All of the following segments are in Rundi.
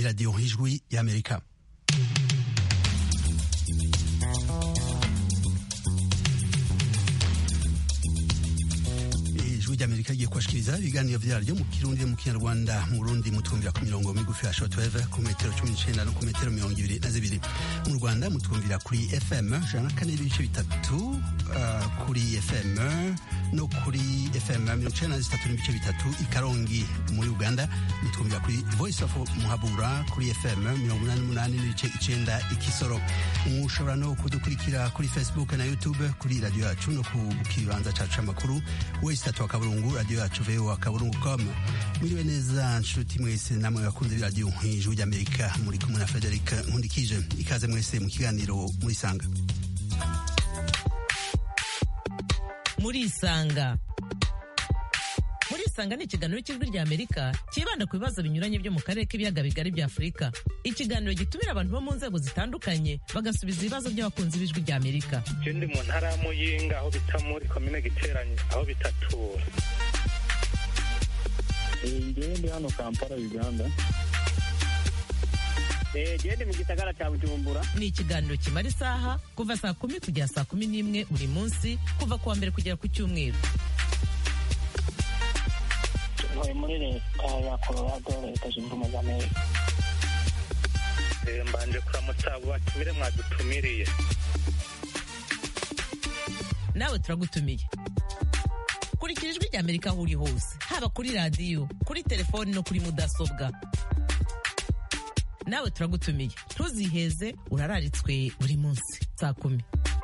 iradiyo ijwi y'amerika ijwi ry'amerika rigiye kubashikiriza ibiganiro vyaryo mu kirundi mu kinyarwanda mu burundi mutwumvira ku mirongo migufi ya shortwave ku metero cumi n'icenda no ku metero mirongo ibiri na zibiri mu rwanda mutwumvira kuri fm ijana na kane n'ibice bitatu uh, kuri fm no kuri fm mirongo icenda na zitatu n'ibice bitatu i karongi muri uganda mutwumvira kuri voice of muhabura kuri fm mirongo inani n'umunani n'ibice icenda i kisoro mushobora no kudukurikira kuri facebook na youtube kuri radiyo yacu no ku kibanza cacu c'amakuru wese tatu wa kaburungu radiyo yacu voa kaburungu com mwiriwe neza nshuti mwese namwe bakunze b'iradiyo ijwi ry'amerika muri kumwe na frederic nkundikije ikaze mwese mu kiganiro murisanga murisanga murisanga ni ikiganiro cy'ijwi rya amerika cyibanda ku bibazo binyuranye byo mu karere k'ibiyaga bigari bya afurika ikiganiro gitumira abantu bo mu nzego zitandukanye bagasubiza ibibazo by'abakunzi b'ijwi rya amerika je ndi mu ntara ya muyinga aho bita muri komine giteranye aho bitatura ngewe ndi hano kampala uganda gende mu gisagara cya bujumbura ni ikiganiro kimara isaha kuva saa kumi kugera saa kumi n'imwe buri munsi kuva ku wa mbere kugera ku cyumweru ntuye muri leta ya colorado leta zunze ubumwe za amerika Eh, mbanje kuramutsa abo batumire mwadutumiriye nawe turagutumiye kurikira ijwi rya amerika aho uri hose haba kuri radiyo kuri telefoni no kuri mudasobwa nawe turagutumiye ntuziheze urararitswe buri munsi saa kumi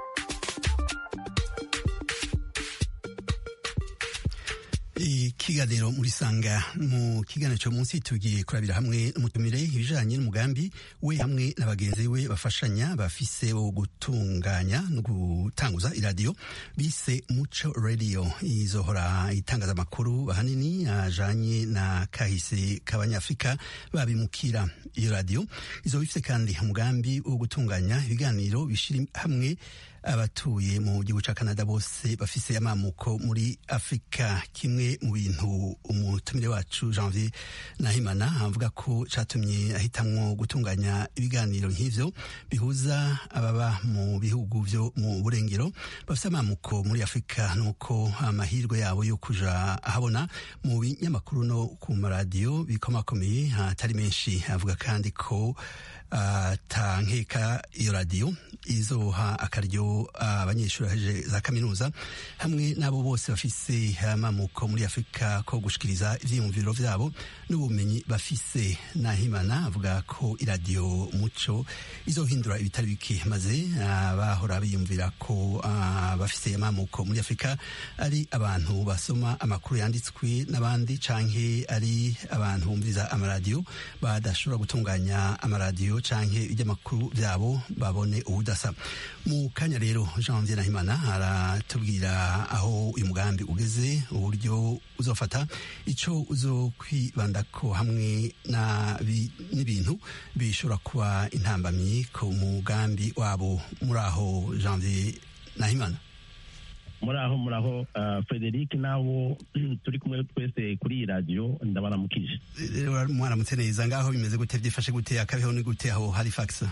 ikiganiro murisanga mu kiganiro cyo munsi tugiye kurabira hamwe umutumire ibijanye n'umugambi we hamwe na bagenzi we bafashanya bafise wo gutunganya no gutanguza iradiyo bise muco radio izohora itangaza amakuru ahanini ajanye na kahise k'abanyafrika babimukira iyo radiyo izoba ifise kandi umugambi wo gutunganya ibiganiro bishira hamwe abatuye mu gihugu ca Canada bose bafise amamuko muri Afrika kimwe mu bintu umutumire wacu Janvier Nahimana avuga ko catumye ahitamwo gutunganya ibiganiro nk'ivyo bihuza ababa mu bihugu vyo mu burengero bafise amamuko muri Afrika nuko amahirwe yabo yo kuja ahabona mu binyamakuru no ku maradiyo bikomakomeye hatari menshi avuga kandi ko atankeka iyo radiyo izoha akaryo abanyeshuri bahejeje za kaminuza hamwe n'abo bose bafise amamuko muri afurika ko gushikiriza ivyiyumviro vyabo n'ubumenyi bafise nahimana avuga ko iradiyo muco izohindura ibitari bike maze abahora biyumvira ko bafise amamuko muri afurika ari abantu basoma amakuru yanditswe n'abandi canke ari abantu bumviriza amaradiyo badashobora gutunganya amaradiyo canke iby'amakuru byabo babone ubudasa mu kanya rero janvier nahimana aratubwira aho uyu mugambi ugeze uburyo uzofata ico uzokwibandako hamwe n'ibintu bishobora kuba intambamyi ku mugambi wabo muri aho janvier nahimana muraho muraho uh, frederic nabo turi kumwe twese kuri iyi radiyo ndabaramukije mwaramutse neza ngaho bimeze gute byifashe gute akabeho ni gute aho halifax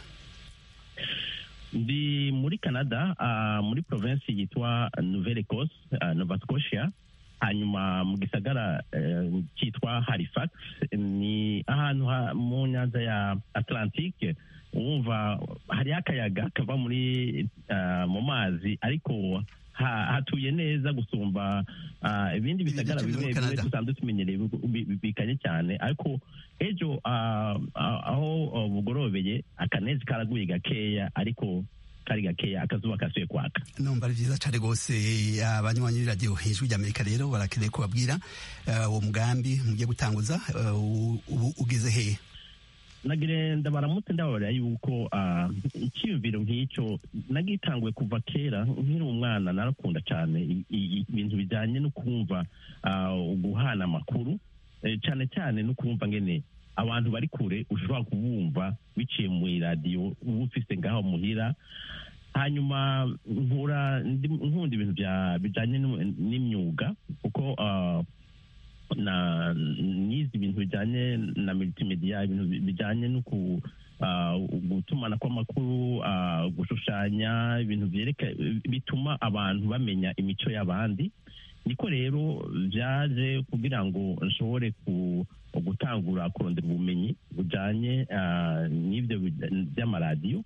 ndi muri canada uh, muri province yitwa nouvelle ecosse uh, nova scotia hanyuma mu gisagara uh, cyitwa halifax ni ahantu ha, mu nyanza ya atlantique wumva hariho akayaga kava muri uh, mu mazi ariko hatuye neza gusumba ibindi bisagara bimwe bimwe dusanzwe tumenyereye bikanye cyane ariko ejo aho bugorobeye akanezi karaguye gakeya ariko kari gakeya akazuba kasuye kwaka numva ari byiza cyane rwose abanywanyi b'iradiyo hejuru ry'amerika rero barakeneye kubabwira uwo mugambi mugiye gutanguza ubu ugeze hehe nagirenda baramutse ndababarira yuko icyiyumviro nk'icyo nagitanguye kuva kera nkiri umwana narakunda cyane ibintu bijyanye no kumva guhana amakuru cyane cyane no kumva ngene abantu bari kure ushobora kubumva biciye mu iradiyo uba ufise ngaho muhira hanyuma nkura nkunda ibintu bijyanye n'imyuga kuko na nize ibintu bijyanye na multimedia ibintu bijyanye no ku ah, gutumana kw'amakuru ah, gushushanya ibintu byereka bituma abantu bamenya imico y'abandi niko rero byaje kugira ngo nshobore ku gutangura kurondera ubumenyi bujyanye ah, n'ibyo bi- by'amaradiyo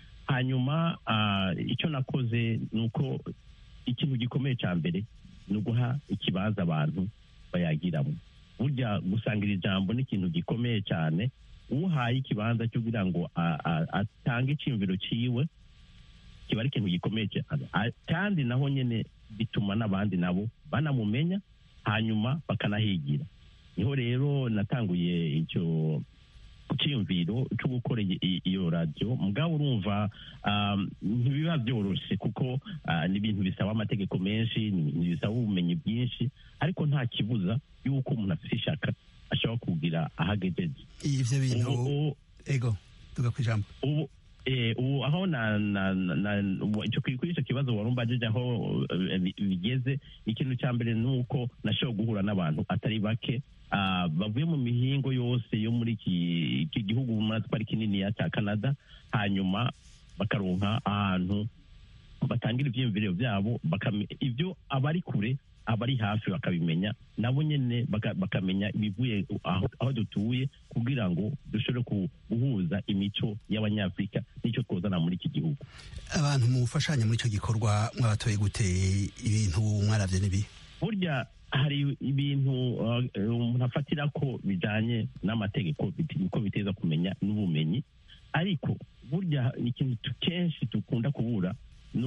hanyuma ah, icyo nakoze ni uko ikintu gikomeye cya mbere ni uguha ikibanza abantu bayagiramo burya gusangira ijambo ni ikintu gikomeye cyane uhaye ikibanza cyo kugira ngo a- a- atange icyumviro cyiwe kiba ari ikintu gikomeye cyane A- kandi naho nyine bituma n'abandi nabo banamumenya hanyuma bakanahigira niho rero natanguye icyo cyiyumviro cyo gukora iyi- iyi- iyo radiyo mugabo urumva um, ntibiba byoroshye kuko ah, ni ibintu bisaba amategeko menshi ni ni bisaba ubumenyi bwinshi ariko nta kibuza y'uko umuntu afite ishaka ashobora kugira aho agejeje ivyo bintu Ubu- ubu- ego tuga kwijambo ubu eh, ubu aho na na na na- icyo kuri kuri icyo kibazo wari umbajije aho eh, bi- bigeze ikintu cya mbere ni uko nashoboye guhura n'abantu atari bake ah, bavuye mu mihingo yose yo muri iki iki gihugu muri twari kininiya cya canada hanyuma bakaronka ahantu batangira ibyiyumviro byabo bakame- ibyo abari kure abari hafi bakabimenya nabo nyine baka- bakamenya ibivuye aho aho dutuye kugira ngo dushobore ku- guhuza imico y'abanyafurika n'icyo twozana muri iki gihugu abantu mufashanya muri icyo gikorwa mwabatoye gute ibintu mwaravye nibi burya hari ibintu uh, umuntu afatira ko bijyanye n'amategeko bit- ko biteza kumenya n'ubumenyi ariko burya ikintu tu- kenshi dukunda kubura ni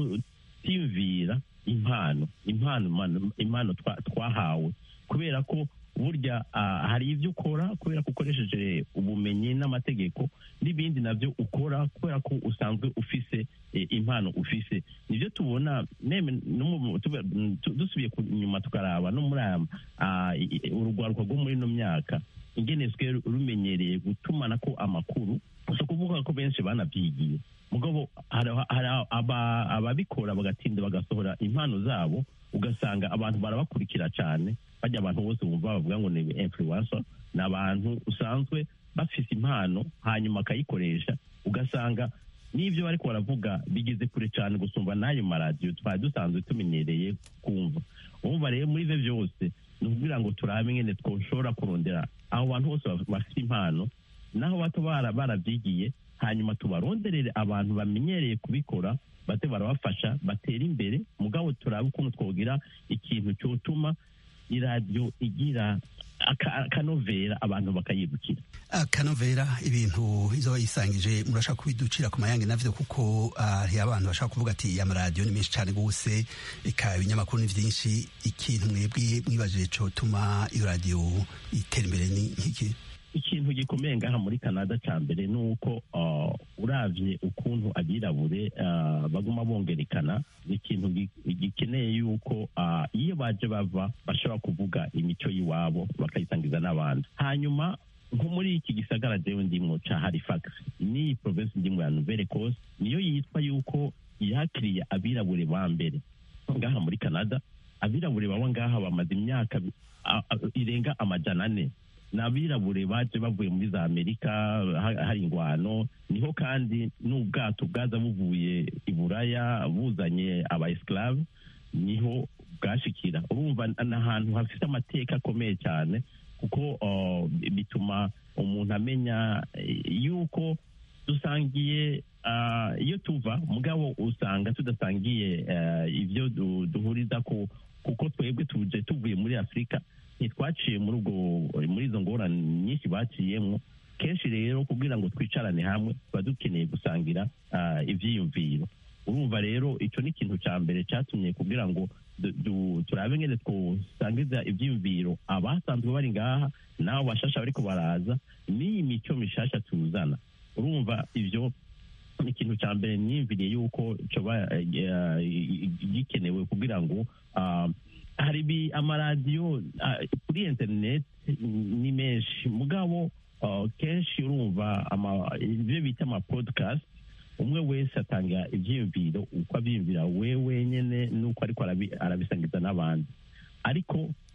ukutiyumvira impano impano impano- impano twa- twahawe kubera ko burya ah, hari ibyo ukora kubera ko ukoresheje ubumenyi n'amategeko n'ibindi nabyo ukora kubera ko usanzwe ufise eh, impano ufise nibyo tubona neme no mu- tube- tu- dusubiye ku- inyuma tukaraba no muri aya ah, i- i- urugwaruka rwo muri ino myaka ingeneswe rumenyereye gutumana ko amakuru si ukuvuga ko benshi banabyigiye mugabo hari hari aba- ababikora bagatinda bagasohora impano zabo ugasanga abantu barabakurikira cyane bajya abantu bose bumva bavuga ngo ni influencer ni abantu usanzwe bafise impano hanyuma akayikoresha ugasanga n'ibyo bari baravuga bigeze kure cyane gusumba n'ayo maradiyo twari dusanzwe tumenyereye kumva umva rero muri ibyo byose ni ukugira ngo turabe nyine twoshobora kurondera abo bantu bose baf- bafite impano naho bato bara- barabyigiye hanyuma tubaronderere abantu bamenyereye kubikora bate barabafasha batera imbere mugabo turabe ukuntu twogira ikintu cyotuma iradiyo igira aka- akanovera abantu bakayibukira akanovera ibintu izo yisangije murashaka kubiducira ku mayange navyo kuko ah, hari abantu bashaka kuvuga ati amaradiyo ni menshi cyane gose eka ibinyamakuru ni vyinshi ikintu mwebwe mwibajije cotuma iyo radiyo itera imbere ni nk'iki ikintu gikomeye ngaha muri canada cya mbere ni uko uh, uravye ukuntu abirabure uh, baguma bongerekana ni ikintu gi- gikeneye yuko uh, iyo baje bava bashobora kuvuga imico y'iwabo bakayisangiza n'abandi hanyuma nko muri iki gisagara jewe ndimwo ca halifax ni province ndimwo ya nouvelle coast niyo yitwa yuko yakiriye abirabure ba mbere ngaha muri canada abirabure baba ngaha bamaze imyaka a- a- irenga amajana ane ni abirabure baje bavuye muri za amerika ha- hari ingwano niho kandi n'ubwato bwaza buvuye i buraya buzanye aba esclave niho bwashikira urumva ni ahantu hafite amateka akomeye cyane kuko uh, bituma umuntu amenya eh, yuko dusangiye ah, iyo tuva mugabo usanga tudasangiye eh, ibyo du- duhuriza ku kuko twebwe tuje tuvuye muri afurika ntitwaciye muri ubwo muri izo ngorane nyinshi baciyemo kenshi rero kugira ngo twicarane hamwe tuba dukeneye gusangira ah, ivyiyumviro urumva rero icyo ni ikintu cya mbere cyatumye kugira ngo du- du- turabe ngene twosangiza ivyiyumviro abasanzwe bari ngaha n'abo bashasha bariko baraza n'iyi mico mishasha tuzana urumva ivyo ni ikintu cya mbere niyumviriye yuko coba eh, eh, gikenewe kugira ngo ah, hari ibi- amaradiyo ah, kuri internet ni menshi mugabo ah, kenshi urumva ama- ibyo bita ama podcast umwe wese atanga ibyiyumviro uko abyiyumvira we wenyine n'uko ariko arabi- arabisangiza n'abandi ariko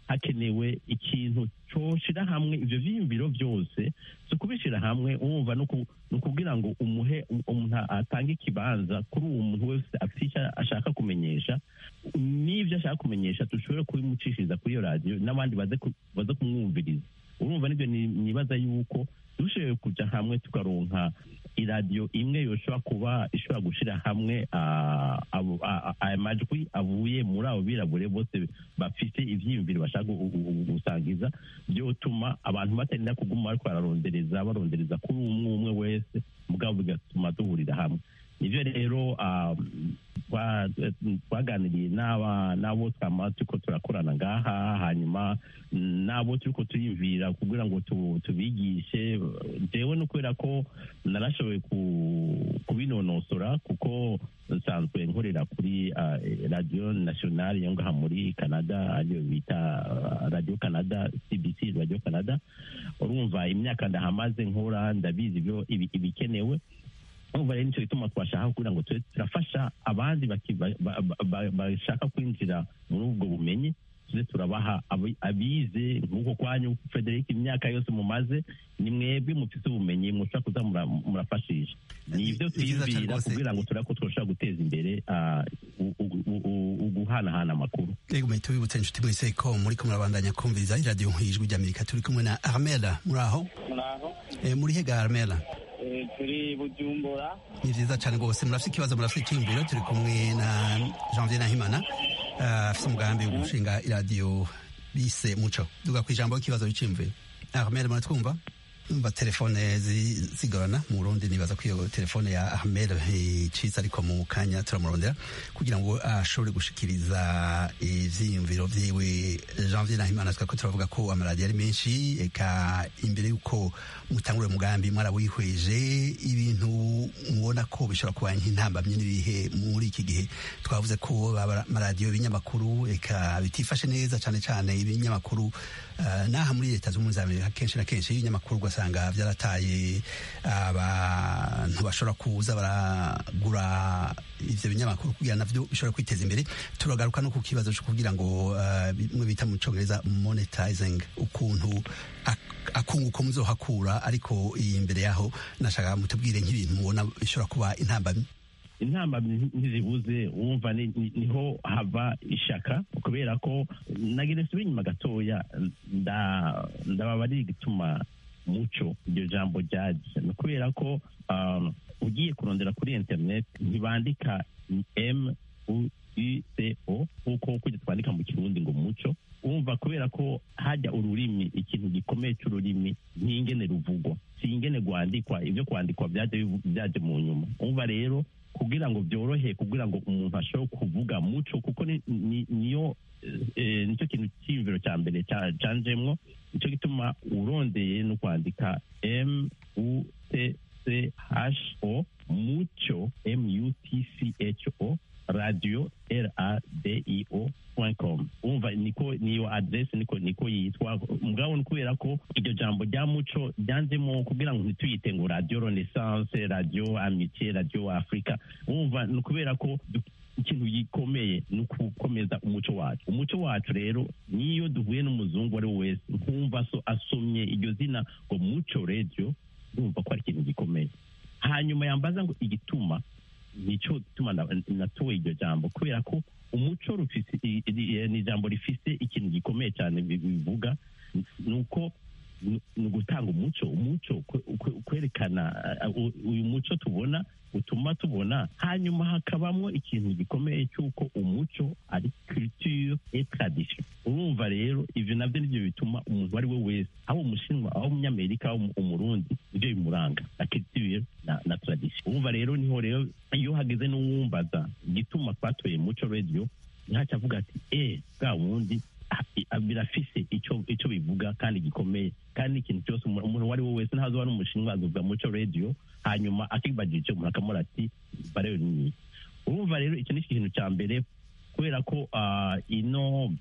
hakenewe ikintu coshira hamwe ivyo vyiyumviro byose si ukubishira hamwe wumva ni ukugira ngo umuhe umuntu atange ikibanza kuri uwo muntu wese afite icyo ashaka kumenyesha n'ibyo ashaka kumenyesha dushobore kubimucishiriza kuri iyo radiyo n'abandi baze kumwumviriza urumva nibyo nibaza yuko dushoboye kuja hamwe tukaronka iradiyo imwe yoshobora kuba ishobora gushira hamwe aya majwi avuye muri abo birabure bose bafite ivyiyumviro bashaka gusangiza byotuma abantu batarinda kuguma bariko bararondereza barondereza kuri umwe umwe wese mugabo bigatuma duhurira hamwe nivyo rero twaganiriye n'abo twama turiko turakorana ngaha hanyuma n'abo turiko turiyumvira kugira ngo tubigishe jewe no kubera ko narashoboye kubinonosora kuko nsanzwe nkorera kuri radio nationale yo ngaha muri canada ariyo bita radio canada cbc radio canada urumva imyaka ndahamaze nkora ndabizi ibyo ibikenewe urumva rero nicyo gituma twashaka kugira ngo tube turafasha abandi bashaka kwinjira muri ubwo bumenyi tuze turabaha abize nk'uko kwanyu frederic imyaka yose mumaze ni mwebwe mufite ubumenyi mushobora kuza murafashisha ni ibyo twiyumvira kugira ngo turebe ko twoshobora guteza imbere uguhanahana amakuru rego muhita wibutsa inshuti mwese ko muri ko murabandanya kumviriza iradiyo ijwi ry'amerika turi kumwe na armela muri aho muri hega armela turi bujumbura ni vyiza cane rwose murafite ikibazo murafite icyiyumviro turi kumwe na janvier nahimana afite umugambi wo gushinga iradiyo bise muco duga ku ijambo ikibazo w'iciyumviro ahmed muratwumva umva telefone zigorana mu burundi nibaza ko iyo telefone ya ahmed icitse ariko mu kanya turamurondera kugira ngo ashobore gushikiriza ivyiyumviro vyiwe janvier nahimana twako turavuga ko amaradiyo ari menshi eka imbere y'uko mutangura umugambi mwarawihweje ibintu mubona ko bishobora kuba nk'intambamye n'ibihe muri iki gihe twavuze ko amaradiyo ibinyamakuru eka bitifashe neza cane cane ibinyamakuru n'aha muri leta z'ubumwe za amerika kenshi na kenshi ibinyamakuru ugasanga byarataye abantu bashobora kuza baragura ivyo binyamakuru kugira navyo bishobora kwiteza imbere turagaruka no ku kibazo cyo kugira ngo bimwe bita mu congereza monetizing ukuntu akunguko muzohakura ariko iyi imbere yaho nashaka mutubwire nk'ibintu mubona bishobora kuba intambamyi intambamyi ntizibuze wumva niho hava ishaka kubera ko nagira nsubire inyuma gatoya ndababa ari igituma muco iryo jambo ryaje ni ukubera ko ugiye kurondera kuri interineti ntibandika m u i c o nk'uko kujya twandika mu kirundi ngo muco wumva kubera ko hajya ururimi ikintu gikomeye cy'ururimi n'ingene ruvugwa si ingene rwandikwa ibyo kwandikwa byaje mu nyuma wumva rero kugira ngo byorohe kugira ngo umuntu ashobore kuvuga muco kuko niyo nicyo kintu cy'iyumviro cya mbere cyanjemwo nicyo gituma urondeye no kwandika m u t c h o muco m u t c h o radio r a d i o com umva niko niyo adresse niko niko yitwa mugabo ni kubera ko iryo jambo rya muco ryanzemo kugira ngo ntituyite ngo radio renaissance radio amitié radio africa umva ni ukubera ko ikintu gikomeye ni ukukomeza umuco wacu umuco wacu rero niyo duhuye n'umuzungu ari we wese nkumva so asomye iryo zina ngo muco radio urumva ko ari ikintu gikomeye hanyuma yambaza ngo igituma nicyo gituma natoye iryo jambo kubera ko umuco ni ijambo rifise ikintu gikomeye cyane bivuga ni uko ni ugutanga umuco umuco kwerekana uyu muco tubona utuma tubona hanyuma hakabamo ikintu gikomeye cy'uko umuco ari culture et tradition urumva rero ivyo navyo nivyo bituma umuntu ari we wese aho umushinwa aho umunyamerika aho umurundi ivyo bimuranga na culture na, na tradition urumva rero niho rero iyo hageze n'uwumbaza igituma twatoye muco radio ntaca avuga ati eh bwa wundi birafise icyo icyo bivuga kandi gikomeye kandi ikintu cyose umuntu uwo ari we wese ntazo ari umushinwa azuvuga muco radio hanyuma akibagije icyo umuntu akamura ati bareyo ni urumva rero icyo ni ikintu cya mbere kubera ko ino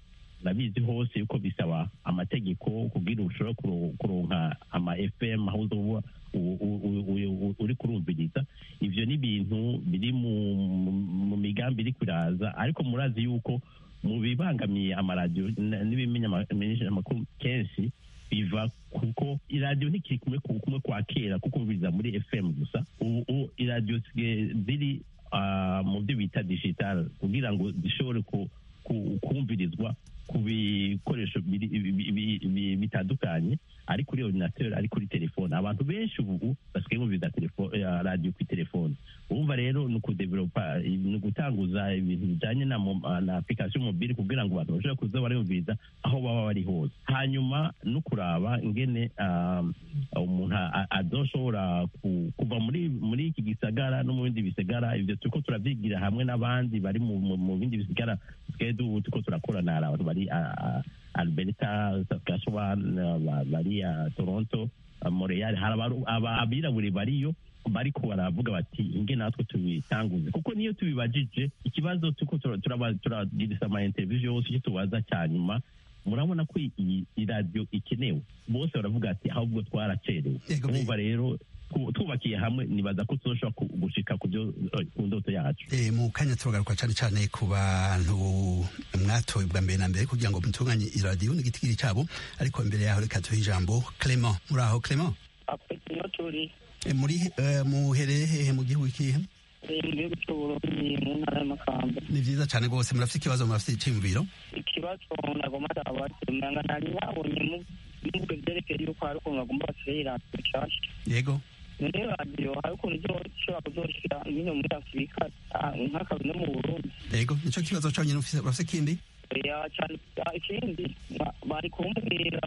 urabizi hose yuko bisaba amategeko kugira ushobora kuro- kuronka ama fm aho uzoba u- u- u- u- uri kurumviriza ivyo ni ibintu biri mu, mu- mu migambi iri kuraza ariko murazi yuko mu bibangamiye amaradiyo n- n'ibimenyesha amakuru kenshi biva kuko iradiyo ntikiri kumwe ku- kumwe kwa kera kuko umviriza muri fm gusa ubu ubu iradiyo zisigaye ziri ah, mu byo bita digital kugira ngo zishobore ku- ku- kumvirizwa ku bikoresho biri- bi- bi- bi- bi- bitandukanye ari kuri ordinateur ari kuri telefone abantu benshi ubu basigaye bumviriza telefone eh, radiyo kuri telefone urumva rero ni ukudevelopa ni ugutanguza ibintu bijyanye na, mo- na application mobile kugira ngo abantu bashobore kuza barumviriza aho baba bari hose hanyuma no kuraba ingene ah, umuntu a- a- azoshobora ku- kuva muri muri iki gisagara no mu bindi bisagara ivyo turiko turavyigira hamwe n'abandi bari mu, mu, mu bindi bisigara tusigaye du- turiko turakorana hari abantu bari ah, ah, alberta saskatchewan ah, ba- bari ah, toronto ah, montreal hari abaru- aba- abirabure bariyo bariko baravuga bati inge natwe tubitanguze kuko niyo tubibajije ikibazo tuko turagirisa ama interview yose icyo tubaza cya nyuma murabona ko iyi iradiyo ikenewe bose baravuga ati ahubwo twaracerewe Yego, urumva rero twu- twubakiye hamwe nibaza ko tuzoshobora ku- gushika ku byo eh, ku ndoto yacu Eh, mu kanya turagaruka cyane cyane ku bantu mwatoye bwa mbere na mbere kugira ngo mutunganye iradiyo n'igitigiri cyabo ariko mbere yaho reka tuhe ijambo Clement muri aho Clement apeti niyo turi Eh, muri eh, muhereye hehe mu gihugu ikihe eh, mu gihugu cy'uburundi mu ntara y'amakamba ni vyiza cyane rwose murafite ikibazo murafite icyiyumviro ikibazo nagomba ndabaza umenya nari babonye muvuga byerekeye yuko hari ukuntu bagomba bashyiraho iradiyo nshasha yego none radiyo hari ukuntu ishobora kuzoshira nyine muri afurika ah, nk'akazi no mu burundi yego nicyo kibazo cyonyine ufise urafite ikindi ya cyane ah, ikindi ba- bari kumbwira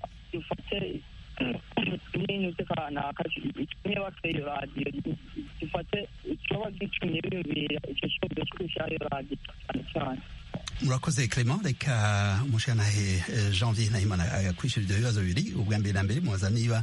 dufate ibintu by'akanaka itumye bateye iyo radiyo dufate ikiba gitumye biyumvira icyo kibazo cyo gushyiraho iyo radiyo cyane cyane murakoze Clement reka umushyiranahe eh, Janvier Nahimana akwishyura ibyo bibazo bibiri ubwa mbere na mbere mubaza niba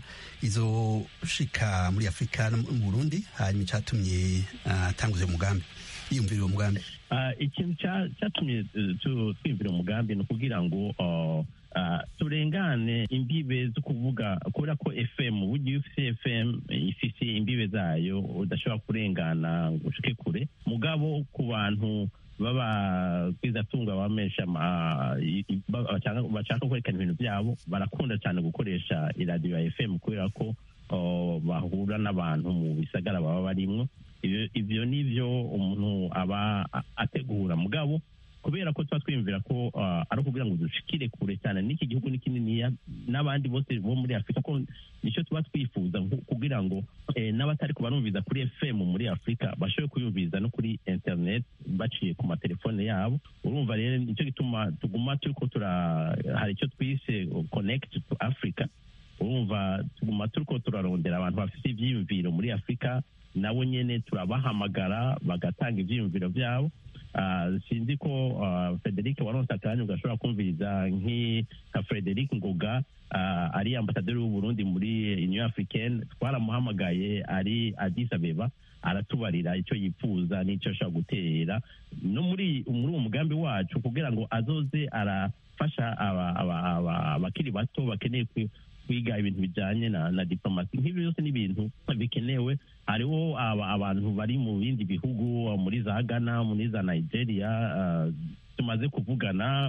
izoshika muri Afurika no mu Burundi hanyuma icyatumye ah, atanguza uwo mugambi yiyumvira uwo mugambi Ah, ikintu cya- cyatumye eh, tu- twiyumvira umugambi ni ukugira ngo ah, ah, turengane imbibe zo kuvuga kubera ko fm burya iyo ufite fm ifite imbibe zayo udashobora kurengana ngo ushike kure mugabo ku bantu b'ababwizatunga bamesha ama- i- i- ba- bashaka- bashaka kwerekana ibintu byabo barakunda cyane gukoresha iradiyo ya fm kubera ko oh, bahura n'abantu mu bisagara baba barimwo Ibyo- ibyo ni byo umuntu aba a- ategura mugabo kubera ko tuba twiyumvira ko ah, ari ukugira ngo dushikire kure cyane n'iki gihugu ni kininiya n'abandi bose bo muri afurika ko nicyo tuba twifuza nko- kugira ngo eh, n'abatari kubarumviza kuri fm muri afurika bashobore kuyumviza no kuri internet baciye ku matelefone yabo urumva rero nicyo gituma tuguma turiko tura hari icyo twise connect to africa urumva tuguma turiko turarondera abantu bafite ivyiyumviro muri afurika nabo nyene turabahamagara bagatanga ivyiyumviro vyabo Ah, sinzi ko ah, frederic waronse akanya ugashobora kumviriza nk'i- nka frederic ngoga ah, ari ambasaderi w'uburundi muri union africaine twaramuhamagaye ari addis abeba aratubarira icyo yifuza n'icyo ashobora gutera no muri muri uwo mugambi wacu kugira ngo azoze arafasha aba- aba- aba- abakiri bato bakeneye kwi- kwiga ibintu bijyanye na, na diplomasi nk'ibi byose ni ibintu bikenewe hariho aba, abantu bari mu bindi bihugu muri za ghana muri za nigeria ah, tumaze kuvugana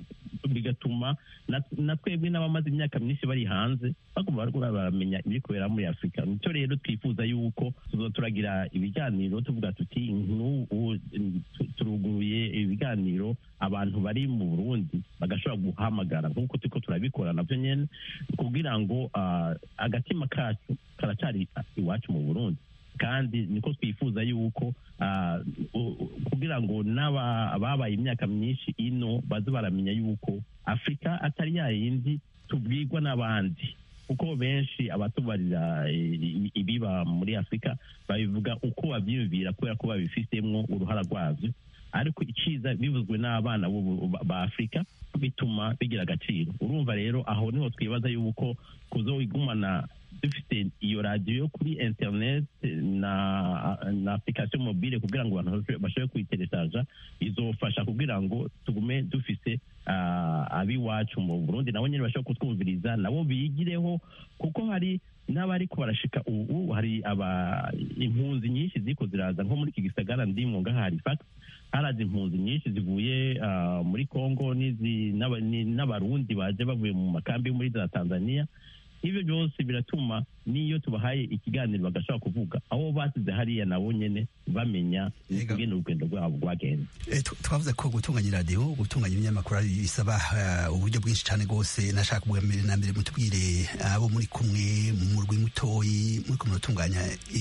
bigatuma na- na twebwe n'abamaze imyaka myinshi bari hanze bagomba bariko baramenya ibiri kubera muri afurika nicyo rero twifuza yuko tuzo turagira ibiganiro tuvuga tuti nk'ubu tu- turuguruye ibiganiro abantu bari mu burundi bagashobora guhamagara nk'uko turiko turabikora navyo nyene kugira ngo ah, agatima kacu karacyari iwacu mu burundi kandi niko twifuza yuko ah, u- u- kugira ngo n'aba ababaye imyaka myinshi ino baze baramenya yuko afurika atari ya yindi tubwirwa n'abandi kuko benshi abatubarira eh, ibiba muri afurika babivuga uko babyiyumvira kubera ko babifitemo uruhara rwabyo ariko iciza bivuzwe n'abana b'ubu- ba- ba afurika bituma bigira agaciro urumva rero aho niho twibaza yuko kuzowigumana dufite iyo radiyo yo kuri internet na na application mobile kugira ngo abantu bashobe- bashobore kuyiteresaja izofasha kugira ngo tugume dufise ah, ab'iwacu mu burundi nabo nyine bashobora kutwumviriza nabo bigireho kuko hari n'abariko barashika ubu hari aba impunzi nyinshi ziko ziraza nko muri iki gisagara ndimwo ngaha halifax haraza impunzi nyinshi zivuye ah, muri congo n'izi- n'aba- ni- n'abarundi baje bavuye mu makambi yo muri za tanzania ibyo byose biratuma n'iyo tubahaye ikiganiro bagashobora kuvuga abo basize hariya nabo nyene bamenya Yego. ingene urugendo rwabo rwagenze Eh, tu- twavuze ko gutunganya iradiyo gutunganya ibinyamakuru ari bisaba eh, uburyo bwinshi cyane rwose nashaka ubwa mbere na mbere mutubwire abo muri kumwe mu murwi mutoyi muri kumwe muratunganya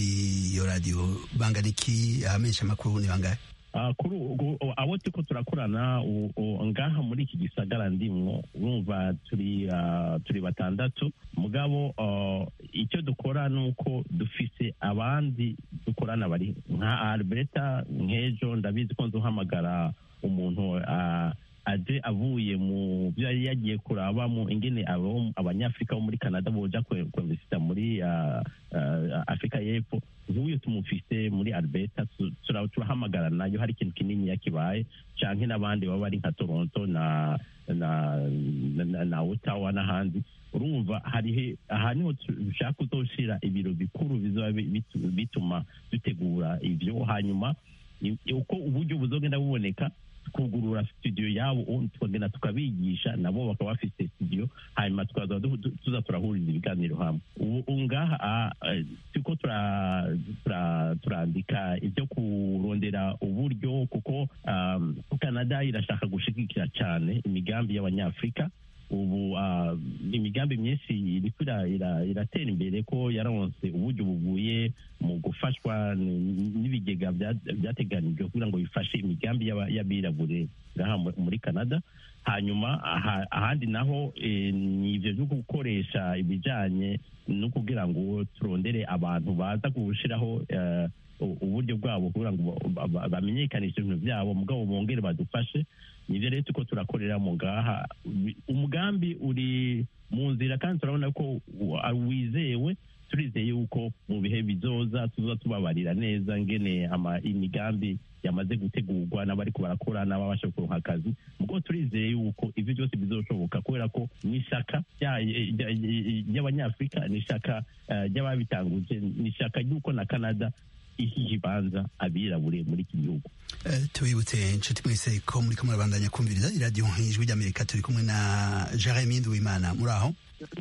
iyo radiyo bangana iki abamenyesha amakuru ni bangahe Ah, kuri ubu abo turiko turakorana u- u- ngaha muri iki gisagara ndimwo urumva turi ah, turi batandatu mugabo ah, icyo dukora ni uko dufise abandi dukorana bari nka alberta nk'ejo ndabizi ko nzuhamagara umuntu ah, aje avuye mu byo yari yagiye kurabamo ingene abo abanyafurika bo muri canada boja kwe- kwemvisita muri ah, ah, afurika y'epfo nk'uyu tumufise muri alberta tu- tura- turahamagara nayo hari ikintu kinini yakibaye canke n'abandi baba bari nka toronto na na na, na, na ottawa n'ahandi urumva harihe aha niho dushaka kuzoshira ibiro bikuru bizoba bi- bitu- bituma dutegura ivyo hanyuma i- uko uburyo buzogenda buboneka kugurura studio yabo ubundi tukagenda tukabigisha nabo bakaba bafite studio hanyuma tukaza du- du- tuza turahuriza ibiganiro hamwe ubu ubu ngaha ah, eh, turiko tura- tura- turandika ibyo kurondera uburyo kuko um, canada irashaka gushigikira cyane imigambi y'abanyafurika ubu ah, imigambi myinshi iriko ira- ira- iratera imbere ko yaronse uburyo buvuye mu gufashwa n- n'ibigega bya- byateganijwe kugira ngo bifashe imigambi y'aba- y'abirabure ngaha mu- muri canada hanyuma aha- ahandi naho eh, ni ibyo byo gukoresha ibijyanye no kugira ngo turondere abantu baza gushiraho eh, u- uburyo bwabo kugira ngo ba- ba- bamenyekanishe ibintu byabo mugabo bongere badufashe nibyo rero tuko turakorera mu ngaha Wi- umugambi uri mu nzira kandi turabona ko wa- wizewe turizeye yuko mu bihe bizoza tuza tubabarira neza ngene ama imigambi yamaze gutegurwa n'abariko barakora n'ababasha kuronka akazi mugo turizeye yuko ivyo byose bizoshoboka kubera ko ni ishaka rya- rya- ry'abanyafurika ni ishaka eh, ry'ababitanguje ni ishaka ry'uko na canada iha ikibanza abirabure muri iki gihugu Eh, tubibutse inshuti mwese ko muri ko murabandanya kumviriza iradiyo ijwi ry'amerika turi kumwe na jeremy nduwimana muri aho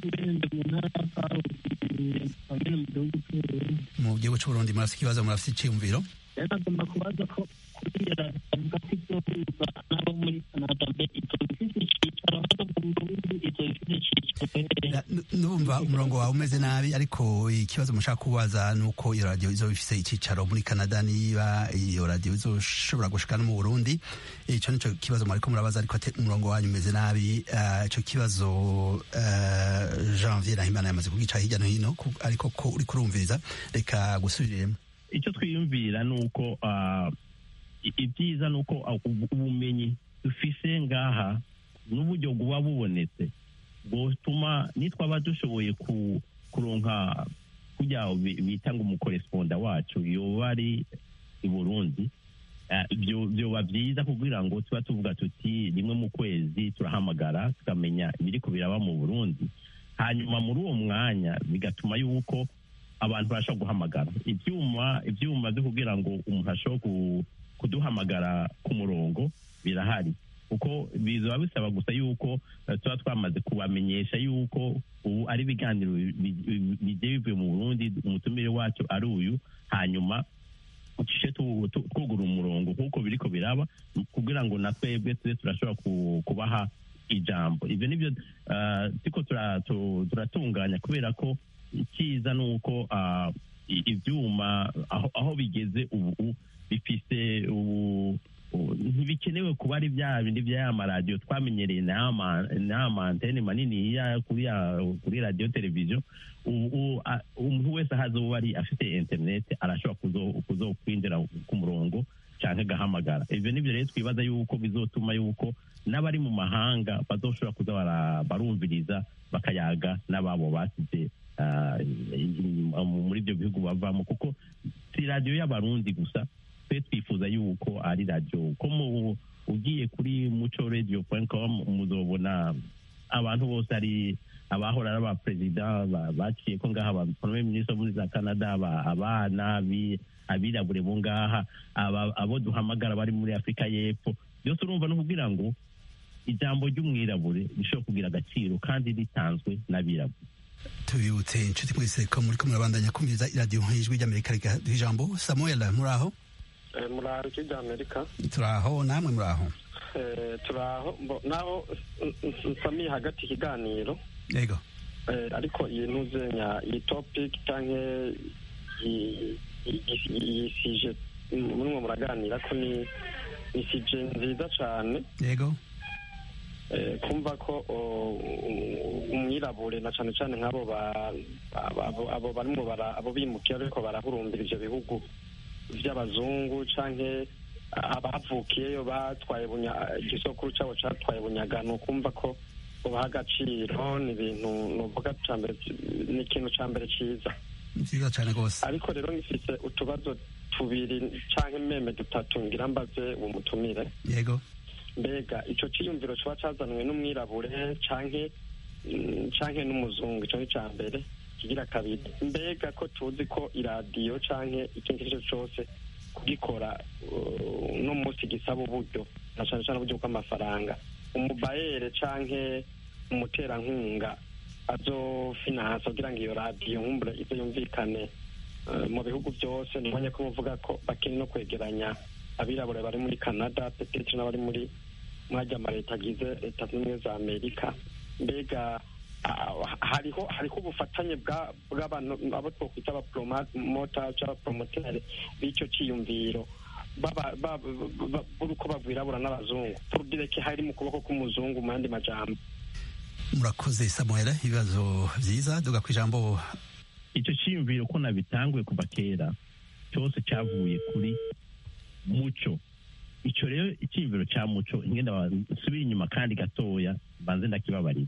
mu gihugu cy'uburundi murafite ikibazo murafite icyiyumviro agomba kubaza ko kuriya avuga ko ibyo biza n'abo muri canada mbe ibyo bifite icyicaro hano mu burundi ibyo bifite icyicaro Na- nu- numva umurongo wawe umeze nabi ariko ikibazo mushaka kubaza ni uko iyo radiyo izoba ifise icyicaro muri canada niba iyo radiyo izoshobora gushika no mu burundi icyo nicyo kibazo mwariko murabaza ariko ate- umurongo wanyu umeze nabi Ah, ico kibazo ah, janvier nahimana yamaze kugica hirya no hino ku- ariko ko uri kurumviriza reka gusubiriremo icyo twiyumvira ni uko ah, i- ibyiza ni uko ah, ubu- ubumenyi dufise ngaha n'uburyo buba bubonetse bwotuma nitwaba dushoboye ku- kuronka kujya bi- bita ngo umukoresponda wacu yoba ari i burundi Ah, byo- byoba byiza kugira ngo tuba tuvuga tuti rimwe mu kwezi turahamagara tukamenya ibiri biraba mu burundi hanyuma muri uwo mwanya bigatuma yuko abantu barashobora guhamagara ibyuma ibyuma byo kugira ngo umuntu ashobore ku- kuduhamagara ku murongo birahari kuko bizaba bisaba gusa yuko eh, tuba twamaze kubamenyesha yuko ubu ari ibiganiro bi- bi- bigiye bivuye mu burundi umutumire wacu ari uyu hanyuma ucishe tu- tu- twugura umurongo nk'uko biriko biraba kugira ngo na twebwe tube turashobora ku- kubaha ijambo ibyo nibyo ah, turiko tura- tu- turatunganya kubera ko icyiza ni uko ah, i- ibyuma aho aho bigeze ubu bifise ubu ubu ntibikenewe kuba ari bya bindi bya ya maradiyo twamenyereye n'aya mantene manini ya kuri ya kuri radiyo televiziyo ubu ubu, a- umuntu wese ahaze uba ari afite interineti arashobora kuzo- kuzokwinjira ku murongo cyangwa agahamagara ibyo nibyo rero twibaza yuko bizotuma yuko n'abari mu mahanga bazoshobora kuza bara- barumviriza bakayaga n'ababo basize ah, inyuma- muri ibyo bihugu bavamo kuko si radiyo y'abarundi gusa twe twifuza yuko ari radiyo ko mu ugiye kuri muco radio com muzobona abantu bose ari abahora ari abaperezida ba- baciye ko ngaha ba premier ministre muri za canada aba- abana abi- abirabure bo ngaha aba- abo duhamagara bari muri afurika y'epfo byose urumva no kugira ngo ijambo ry'umwirabure rishobora kugira agaciro kandi ritanzwe n'abirabure tubibutse inshuti mwese ko muri ko murabandanya kumviriza iradiyo nk'ijwi ry'amerika rikaduha ijambo samuel muri aho muri ariki ry'amerika turi aho namwe muri aho Eh, turi aho mbo- naho n- n- nsamiye hagati ikiganiro yego Eh, ariko iyi ntuzenya iyi topic cyangwa iyi- iyi- iyi sije murimo muraganira ko ni ni sije nziza cyane yego Eh, kumva ko o, u- umwirabure na cyane cyane nk'abo ba- ba- abo abo barimo bara- abo bimukira ariko barahurumbira ivyo bihugu vy'abazungu canke abavukiyeyo batwaye bunya- igisokuru cabo catwaye bunyagano kumva ko ubaha agaciro ni ibintu novuga ca mbere ni ikintu ca mbere ciza nziza cyane rwose ariko rero ngifise utubazo tubiri canke meme dutatu ngira mbaze uwo mutumire yego mbega ico ciyumviro coba cazanwe n'umwirabure canke mm, canke n'umuzungu ico ni ca mbere kigira kabiri mbega ko tuzi ko iradiyo canke ikindi icyo cose kugikora uh, uno munsi gisaba uburyo na cane cane uburyo bw'amafaranga umubayere canke umuterankunga azofinansa kugira ngo iyo radiyo nkumbure izo yumvikane uh, mu bihugu byose nibonye ko muvuga ko bakiri no kwegeranya abirabura bari muri canada petete n'abari muri mwajya amaleta agize leta zunze ubumwe za amerika mbega ah, hariho hariho ubufatanye bwa- bw'abantu abo twokwita abapromota cyangwa abapromoteri b'icyo cyiyumviro baba- ba- ba- b'uko bagwirabura n'abazungu purudireke hari mu kuboko k'umuzungu mu yandi majambo murakoze samuel ibibazo byiza duga ku ijambo icyo cyiyumviro ko nabitanguye kuva kera cyose cyavuye kuri muco icyo rero icyiyumviro cya muco ngenda nsubire inyuma kandi gatoya banze ndakibabarira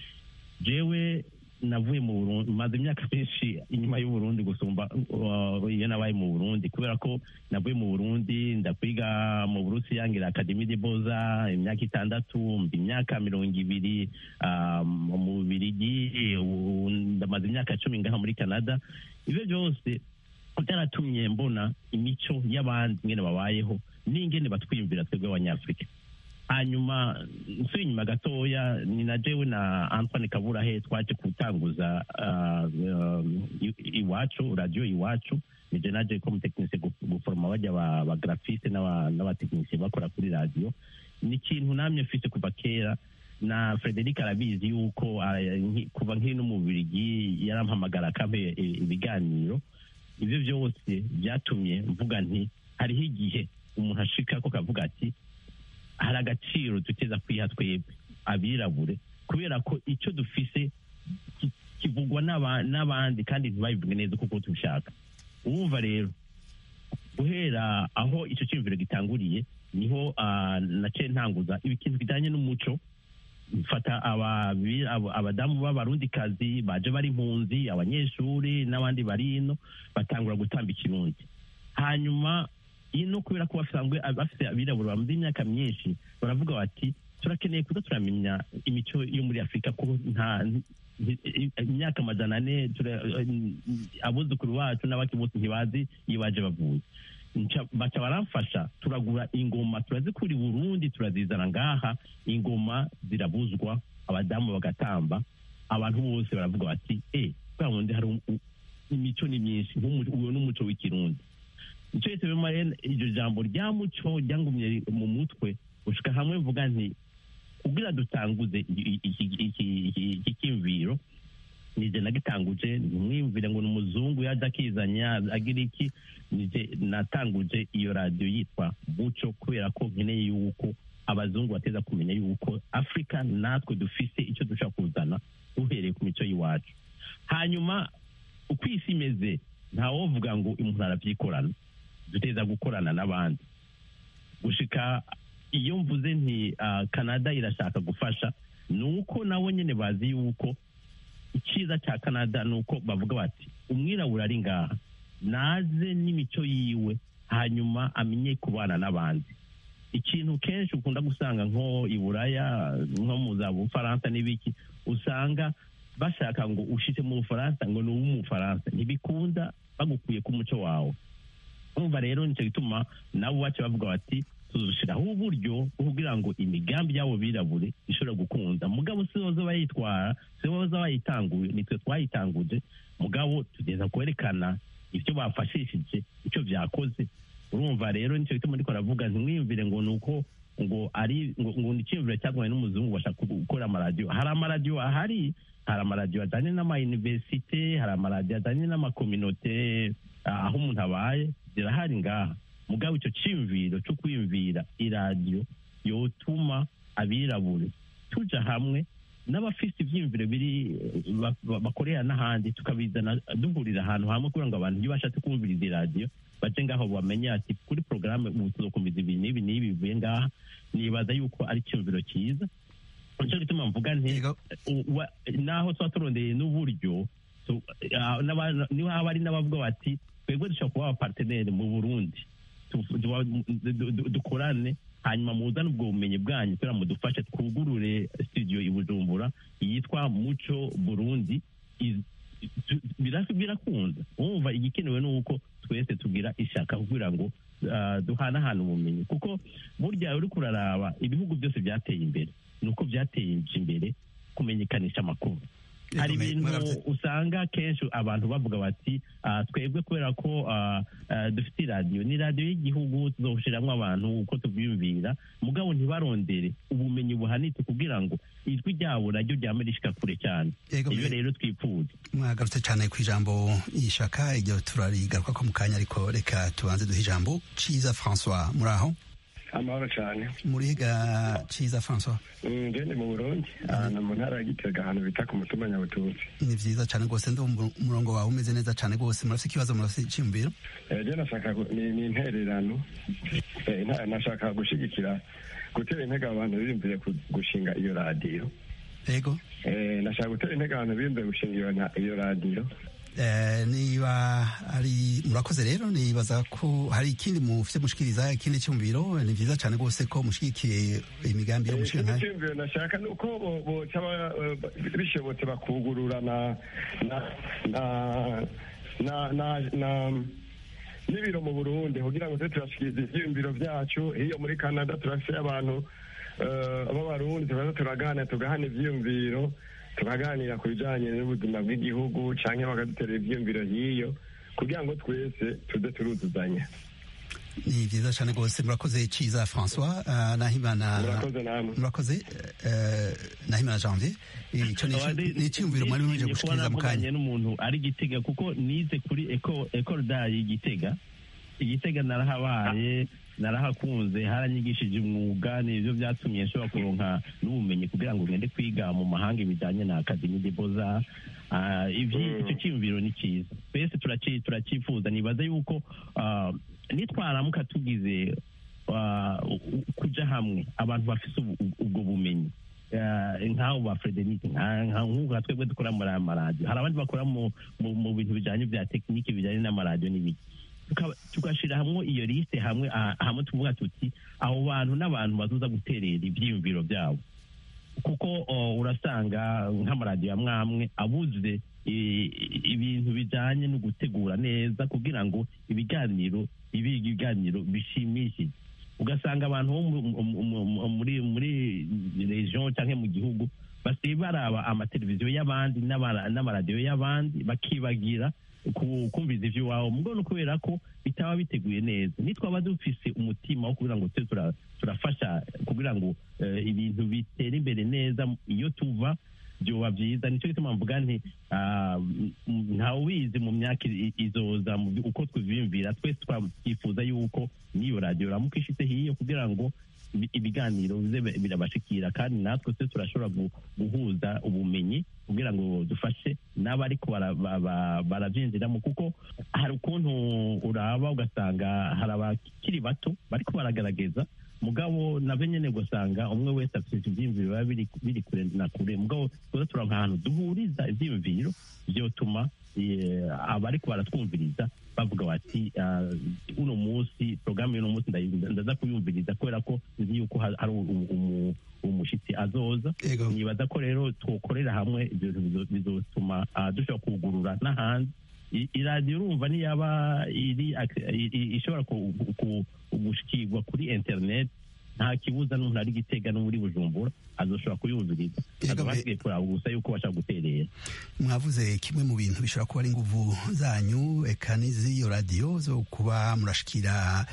jewe navuye mu burundi maze imyaka myinshi inyuma y'uburundi gusumba uh, iyo nabaye mu burundi kubera ko navuye mu burundi ndakwiga mu burusiya ngira akademi de boza imyaka itandatu mba imyaka mirongo ibiri ah, mu bubirigi ubu ndamaze imyaka cumi ngaha muri canada ibyo byose byaratumye mbona imico y'abandi ingene babayeho n'ingene batwiyumvira twebwe abanyafurika hanyuma nsuye inyuma gatoya ni na jewe na antoine kaburahe twaje gutanguza ah, um, i- iwacu radiyo iwacu nije naje ko umutekinisiye guforoma bajya ba- ba grafiste n'aba- n'abatekinisiye bakora kuri radiyo ni ikintu namye mfise kuva kera na frederic arabizi yuko ah, nki- kuva nkiri no mu bubirigi yarampamagara akampe i- ibiganiro ibyo byose byatumye mvuga nti hariho igihe umuntu ashika ko kavuga ati hari agaciro duteza kwiha twebwe abirabure kubera ko icyo dufise ki- kivugwa n'aba- n'abandi kandi ntibabivuge neza kuko tubishaka urumva rero guhera aho icyo cyiyumviro gitanguriye niho ah, naciye ntanguza ikintu kijyanye n'umuco mfata ababi- abo- abadamu b'abarundikazi baje bari impunzi abanyeshuri n'abandi bari ino batangura gutamba ikirundi hanyuma ino kubera ko basanzwe bafite abirabura bamaze imyaka myinshi baravuga bati turakeneye kuza turamenya imico yo muri afurika ko nta nti- imyaka amajana ane tura- abuzukuru bacu n'abaki bose ntibazi iyo baje bavuye Nca- baca baramfasha turagura ingoma turazikura i burundi turazizana ngaha ingoma zirabuzwa abadamu bagatamba abantu bose baravuga bati e bwa wundi hari u- u- imico ni myinshi nk'umu- uwo n'umuco w'ikirundi nicyo gituma rero Mariya, iryo jambo rya muco ryangumye mu mutwe gushika hamwe mvuga nti kugira dutanguze iki- iki- iki- iki- iki cyiyumviro nije nagitanguje ntimwiyumvire ngo ni umuzungu yaje akizanya agira iki nije natanguje iyo radiyo yitwa muco kubera ko nkeneye yuko abazungu bateza kumenya yuko afurika natwe dufise icyo dushobora kuzana uhereye ku mico y'iwacu hanyuma uko isi imeze ntawovuga ngo umuntu arabyikorana duteza gukorana n'abandi gushika iyo mvuze nti ah, canada irashaka gufasha ni uko nabo nyine bazi yuko icyiza cya canada ni uko bavuga bati umwirabura ari ngaha naze n'imico yiwe hanyuma amenye kubana n'abandi ikintu kenshi ukunda gusanga nko i buraya nko mu za bufaransa n'ibiki usanga bashaka ngo ushite mu bufaransa ngo ni uw'umufaransa ntibikunda bagukuye ku muco wawe urumva rero nicyo gituma nabo bace bavuga bati tuzushyiraho uburyo bwo kugira ngo imigambi y'abo birabure ishobora gukunda mugabo si boza bayitwara si boza bayitanguye nitwe twayitanguje mugabo tugeza kwerekana ibyo bafashishije icyo byakoze urumva rero nicyo gituma ndiko aravuga ntimwiyumvire ngo ni uko ngo ari ngo ngo ni icyiyumviro cyagwaye n'umuzungu bashaka gukora amaradiyo hari amaradiyo ahari hari amaradiyo ajyanye n'amayuniversite hari amaradiyo ajyanye n'amakominote ah, aho umuntu abaye zirahari ngaha mugabo icyo cyiyumviro cyo kwiyumvira iradiyo yotuma abirabure tuja hamwe n'abafite ibyiyumviro biri eh, ba- ba- bakorera n'ahandi tukabizana duhurira ahantu hamwe kugira ngo abantu iyo bashatse kumviriza iradiyo baje ngaho bamenye ati kuri porogaramu ubu tuzokumviza ibi n'ibi n'ibi bivuye ngaha nibaza yuko ari icyumviro cyiza nicyo gituma mvuga nti Yego. u- wa- naho tuba turondeye n'uburyo tu- ah, n'aba- niho haba ari n'abavuga bati twebwe dushobora kuba abaparteneri mu burundi tu- tu- du- du- dukorane hanyuma muzane ubwo bumenyi bwanyu kugira ngo mudufashe twugurure studio i bujumbura yitwa muco burundi Iz- tu- bira- birakunda wumva igikenewe ni uko twese tugira ishaka kugira ngo ah, duhanahane ubumenyi kuko burya uri kuraraba ibihugu byose byateye imbere ni uko byateye imbere kumenyekanisha amakuru hari Yego, ibintu mwaravuze- usanga kenshi abantu bavuga bati "Ah, twebwe kubera ko ah, ah, dufite iradiyo ni radiyo y'igihugu tuzawushyiramo abantu uko tubyiyumvira mugabo ntibarondere ubumenyi buhanitse kugira ngo ijwi ryabo naryo ryame rishika kure cyane Yego, ibyo mwe- rero twifuza mwagarutse cyane ku ijambo y'ishaka iryo turarigaruka ko mu kanya ariko reka tubanze duhe ijambo ciza francois muri aho amahoro cyane muri higa ciza francois ngende mu burundi ahantu mu ntara ya gitega ahantu bita ku mutumba nyabututsi ni vyiza cyane rwose ndumva umurongo wawe umeze neza cyane rwose murafite ikibazo murafite icyumviro ejo nashaka gu- ni ni intererano Eh, nta- nashaka gushigikira gutera intege abantu biyumvire ku- gushinga iyo radiyo yego Eh, nashaka gutera intege abantu biyumvire gushinga iyo na- iyo radiyo Eh, niba ari murakoze rero nibaza ko hari ikindi mufite mushikiriza ikindi cyumviro ni vyiza cyane rwose ko mushigikiye imigambi yo mushinga nkayo icyumviro nashaka ni uko bo- boca ba- eh, bishobotse bakugurura na na na na na na n'ibiro mu burundi kugira ngo tube turashikiriza ivyiyumviro vyacu hiyo muri canada turafise abantu eh, b'abarundi tukaza turaganira tugahana ivyiyumviro tukaganira ku bijanye n'ubuzima bw'igihugu canke bakaduterera ivyiyumviro hiyo kugira ngo twese tuze turuzuzanya ni vyiza cyane rwose murakoze ciza francois uh, nahimana murakoze namwe murakoze eh, nahimana janvier icyo ni ici- ni icyumviro mwari muje gushikiriza mu kanya n'umuntu ari gitega kuko nize kuri eco eco dayi gitega igitega narahabaye narahakunze haranyigishije umwuga nibyo byatumye nshobora kuronka n'ubumenyi kugira ngo ngende kwiga mu mahanga ibijyanye na akademi de boza Ah, ivyi- Mm. icyo cyiyumviro ni cyiza twese turaci- turacyifuza nibaza yuko ah, nitwaramuka tugize ah, u- u- kuja hamwe abantu bafite ubu- ubu- ubwo bumenyi Ah, nk'abo ba frederic nka- nka- nk'uko twebwe dukora muri aya maradiyo hari abandi bakora mu mu- mu bintu bijyanye bya tekinike bijyanye n'amaradiyo n'ibiki Tukaba- tugashyira hamwe iyo lisite hamwe ah, hamwe tuvuga tuti abo bantu n'abantu bazuza guterera ibyiyumviro byabo kuko oh, urasanga nk'amaradiyo amwe amwe abuze i- i- ibintu bijyanye no gutegura neza kugira ngo ibiganiro bibe ibiganiro bishimishije ugasanga abantu bo mu- mu- mu- mu- muri muri region cyangwa mu gihugu basigaye baraba amateleviziyo y'abandi n'amara- n'amaradiyo y'abandi bakibagira ku- kumviza iby'iwabo mugo no kubera ko bitaba biteguye neza nitwaba dufise umutima wo kugira ngo tube tura- turafasha kugira ngo eh, ibintu bitere imbere neza iyo tuva byoba byiza nicyo gituma mvuga nti ah, m- ntawe ubizi mu myaka i- izoza mu by- uko twibiyumvira twese twifuza yuko n'iyo radiyo ramuka ishitse hiyo kugira ngo ibi- ibiganiro bize bi- birabashikira kandi natwe twe turashobora gu- guhuza ubumenyi kugira ngo dufashe n'abariko bara- ba- ba- barabyinjiramo kuko hari ukuntu uraba ugasanga hari abakiri bato bariko baragaragaza mugabo nabyo nyine gusanga umwe wese afite ibyiyumviro biba biri biri kure na kure mugabo tuza turonka ahantu duhuriza ibyiyumviro byotuma eh, abariko baratwumviriza bavuga bati ah, uno munsi porogaramu y'uno munsi ndayi- ndaza kuyumviriza kubera ko nzi yuko ha- hari umu- umu- umushyitsi azoza Yego. nibaza ko rero twokorera hamwe ibyo bizo- bizotuma ah, dushobora kugurura n'ahandi I- iradiyo urumva niyaba iri ac- i- i- ishobora ku- ku- gushikirwa kuri internet nta kibuza n'umuntu ari gitega no muri bujumbura azoshobora kuyumviriza Yego, azaba me- hasigaye kuraba gusa yuko bashaka guterera mwavuze kimwe mu bintu bishobora kuba ari inguvu zanyu eka n'iziyo radiyo zo kuba murashikira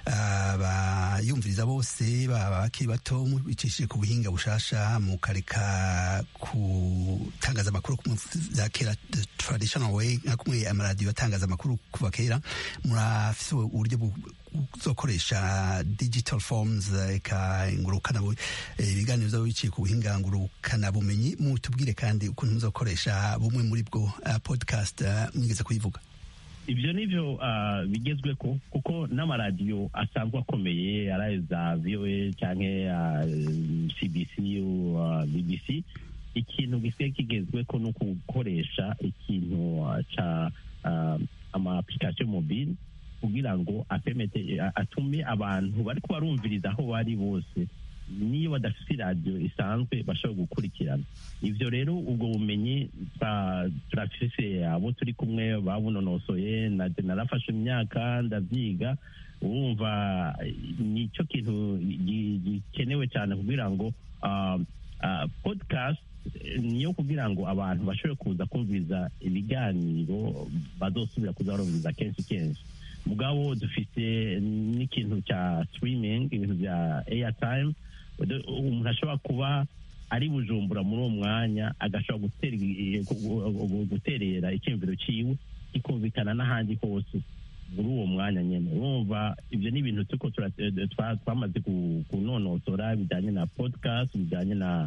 abayumviriza bose baba bakiri bato mubicishije ku buhinga bushasha mukareka gutangaza amakuru kumwe za kera the traditional way nka kumwe amaradiyo atangaza amakuru kuva kera murafise uburyo bu- buzokoresha digital forms eka ngurukana bu- eh, ibiganiro byabo biciye ku buhinga ngurukana bumenyi mutubwire kandi ukuntu muzokoresha bumwe muri bwo uh, podcast uh, mwigeze kuyivuga ibyo ni byo ah, bigezwe ko kuko n'amaradiyo asanzwe akomeye ari za voa cyangwa cbc ah, bbc ikintu gisigaye kigezwe ko ni ukugukoresha ikintu ah, ca ah, ama application mobile kugira ngo apemete a- atume abantu bari kubarumviriza aho bari bose niyo badafite iradiyo isanzwe bashobora gukurikirana ibyo rero ubwo bumenyi twa- turafise abo turi kumwe babunonosoye naje narafashe imyaka ndabyiga urumva nicyo kintu gi- gikenewe cyane kugira ngo ah, ah, podcast eh, niyo kugira ngo abantu bashobore kuza kumviriza ibiganiro bazosubira kuza barumviriza kenshi kenshi mugabo dufite n'ikintu cya streaming ibintu bya airtime Ude- umuntu ashobora kuba ari bujumbura muri uwo mwanya agashobora gutera i- gu- gu- gu- guterera icyumviro cyiwe kikumvikana n'ahandi hose muri uwo mwanya nyine urumva ibyo ni ibintu tuko tura- twa- twamaze ku- kunonosora bijyanye na podcast bijyanye na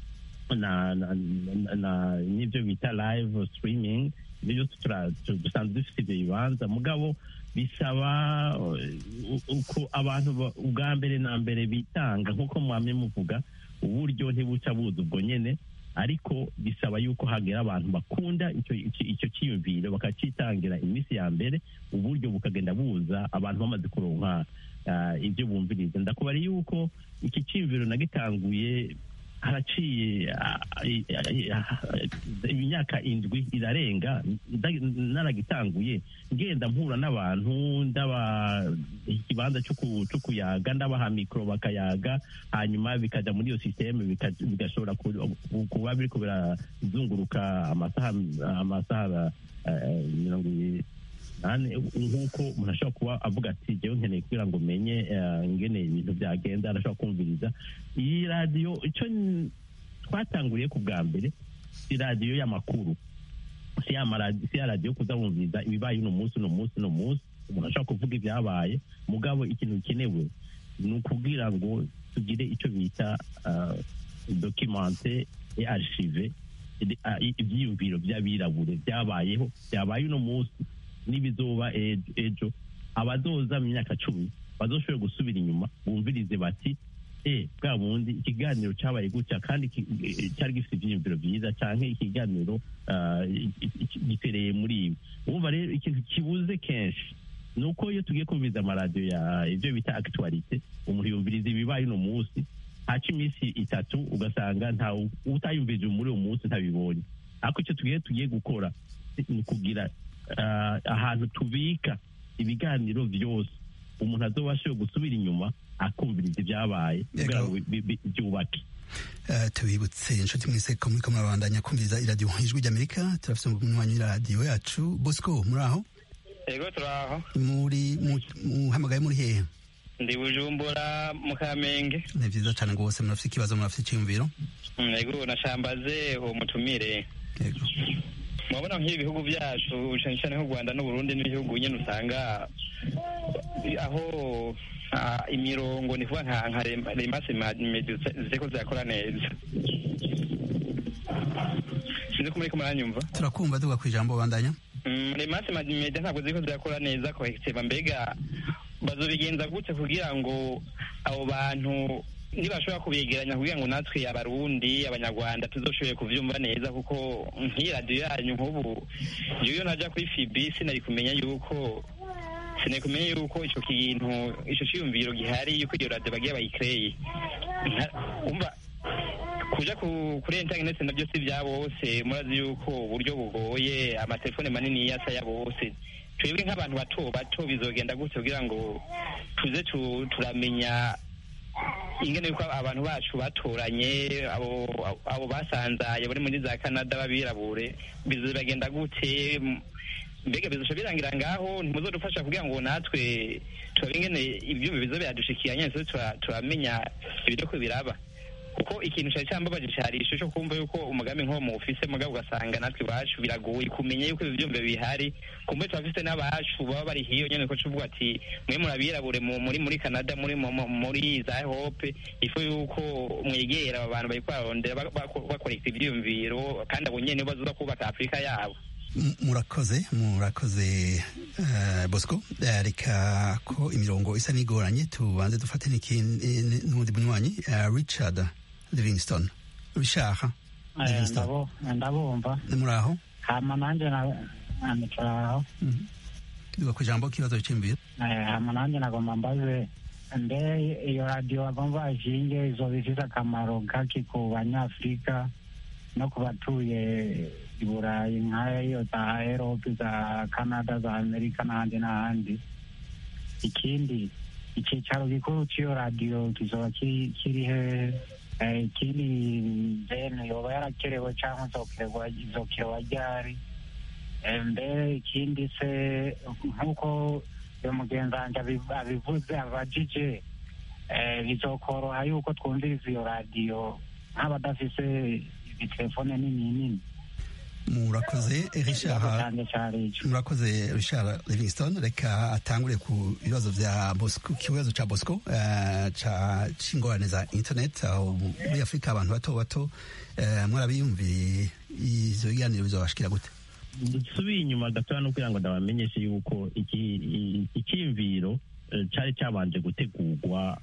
na na- na- na- n'ibyo bita live streaming ibyo byose tura- tu- dusanzwe dufite ibyo bibanza mugabo bisaba uh, uko abantu ba- ubwa mbere na mbere bitanga nk'uko mwamye muvuga uburyo ntibuca buza ubwo nyene ariko bisaba yuko hagera abantu bakunda icyo icyo- icyo cyiyumviro bakacitangira iminsi ya mbere uburyo bukagenda buza abantu bamaze kuronka ah, ibyo bumviriza ndakubara yuko iki cyiyumviro nagitanguye haraciye ah, i- i- ah, imyaka indwi irarenga nda- naragitanguye ngenda mpura n'abantu ndaba ikibanza cyo ku- cyo kuyaga ndabaha mikoro bakayaga hanyuma bikajya muri iyo sisiteme bika- bigashobora ku- ku- kuba biriko birazunguruka amasaha amasaha eh, mirongo ibiri nane nk'uko umuntu ashobora kuba avuga ati jyewe nkeneye kugira ngo menye eh, ingene ibintu byagenda arashobora kumviriza iyi radiyo icyo n- twatanguriye ku bwa mbere si radiyo y'amakuru si ya maradi- si ya radiyo yo kuza wumviriza ibibaye uno munsi uno munsi uno munsi umuntu ashobora kuvuga ibyabaye mugabo ikintu gikenewe ni ukubwira ngo tugire icyo bita ah, documente et archive ide- ah, i- ibyiyumviro by'abirabure byabayeho byabaye uno munsi n'ibizoba ejo ejo abazoza mu myaka cumi bazoshobora gusubira inyuma bumvirize bati e bwa bundi ikiganiro cyabaye gutya kandi ki- eh, cyari gifite ibyiyumviro byiza cyangwa ikiganiro ah, i- i- gitereye muri ibi wumva rero ikintu kibuze kenshi ni uko iyo tugiye kumviriza amaradiyo ya ibyo bita akituwarite umuntu yumviriza ibibaye uno munsi haca iminsi itatu ugasanga nta utayumvirije muri uwo munsi ntabibonye ariko icyo tugiye tugiye gukora ni ukugira ah, ahantu tubika ibiganiro byose umuntu azobashe gusubira inyuma akumviriza ibyabaye kugira ngo bi- bi- byubake Uh, tubibutse inshuti mwese ko muriko murabandanya kumviriza iradiyo ijwi ry'amerika turafise umunywanyi w'iradiyo yacu bosco muri aho yego turaho muri mu- muhamagaye muri hehe ndi bujumbura mu kamenge ni vyiza cane rwose murafise ikibazo murafise iciyumviro Mm, yego nashambaze uwo mutumire yego murabona nk'ibi bihugu byacu cyane cyane nk'u rwanda n'uburundi n'ibihugu nyine usanga aho ah, imirongo ni kuvuga nka nka rem- remase medio ziko zirakora neza sinzi ko muriko muranyumva turakumva duga ku ijambo bandanya Mm, remase media ntabwo ziriko zirakora neza kohekiteba mbega bazobigenza gute kugira ngo abo bantu nibashobora kubegeranya kugira ngo natwe abarundi abanyarwanda tuzoshoboye kuvyumva neza kuko nk'iyi radiyo yanyu nk'ubu iyo naja kuri fibi sinari kumenya yuko sinari kumenya yuko ico kintu ico ciyumviro gihari yuko iyo radiyo bagiye bayikreye umva kuja kuri internet navyo si vya bose murazi yuko uburyo bugoye amatelefone manini yasa ya bose twebwe nk'abantu bato bato bizogenda gute kugira ngo tuze turamenya ingene yuko abantu bacu batoranye abo abo basanzaye bari muri za Canada babirabure bizogenda gute mbega bizosha birangira ngaho ntimuzodufasha kugira ngo natwe turabe ingene ivyumba bizo biradushikiye nyene turamenya ibiriko biraba kuko ikintu cyari cyambabaje cyari ishusho kumva yuko umugambi nk'uwo muwufise mugabo ugasanga natwe iwacu biragoye kumenya yuko ibi byumba bihari kumbe turafise n'abacu baba bari hiyo nyene ko tuvuga ati mwe murabirabure muri muri Canada muri muri za Hope ifu yuko mwegera aba bantu bariko bararondera bakorekta ivyiyumviro kandi abo nyene bazoza kubaka Afurika yabo murakoze murakoze uh, bosco uh, reka ko imirongo isa n'igoranye tubanze dufate n'undi munywanyi uh, richard livingston richard livingston ndabumva muraho hama nanje nituraho tuga ku ijambo kibazo cy'imbere hama nanje nagomba mbaze mbe iyo radiyo bagomba bashinge izoba ifise akamaro kaki ku banyafurika no ku batuye i burayi nk'ayo za erope za canada za amerika n'ahandi n'ahandi ikindi icyicaro gikuru cy'iyo radiyo kizoba kiri he ikindi deni yoba yarakerewe cyangwa izokerewa ryari mbere ikindi se nk'uko uyu mugenzi wanjye abivuze abajije bizokoroha yuko twumviriza iyo radiyo nk'abadafise ibitelefone nini nini murakoze richard murakoze richard livingston reka atangure ku bibazo vya bosco kibazo ca bosco uh, ca c'ingorane za internet aho muri afurika abantu bato bato uh, mwarabiyumviye ivyo biganiro bizobashikira gute dusubiye inyuma gatoya no kugira ngo ndabamenyeshe yuko icyiyumviro cari cabanje gutegurwa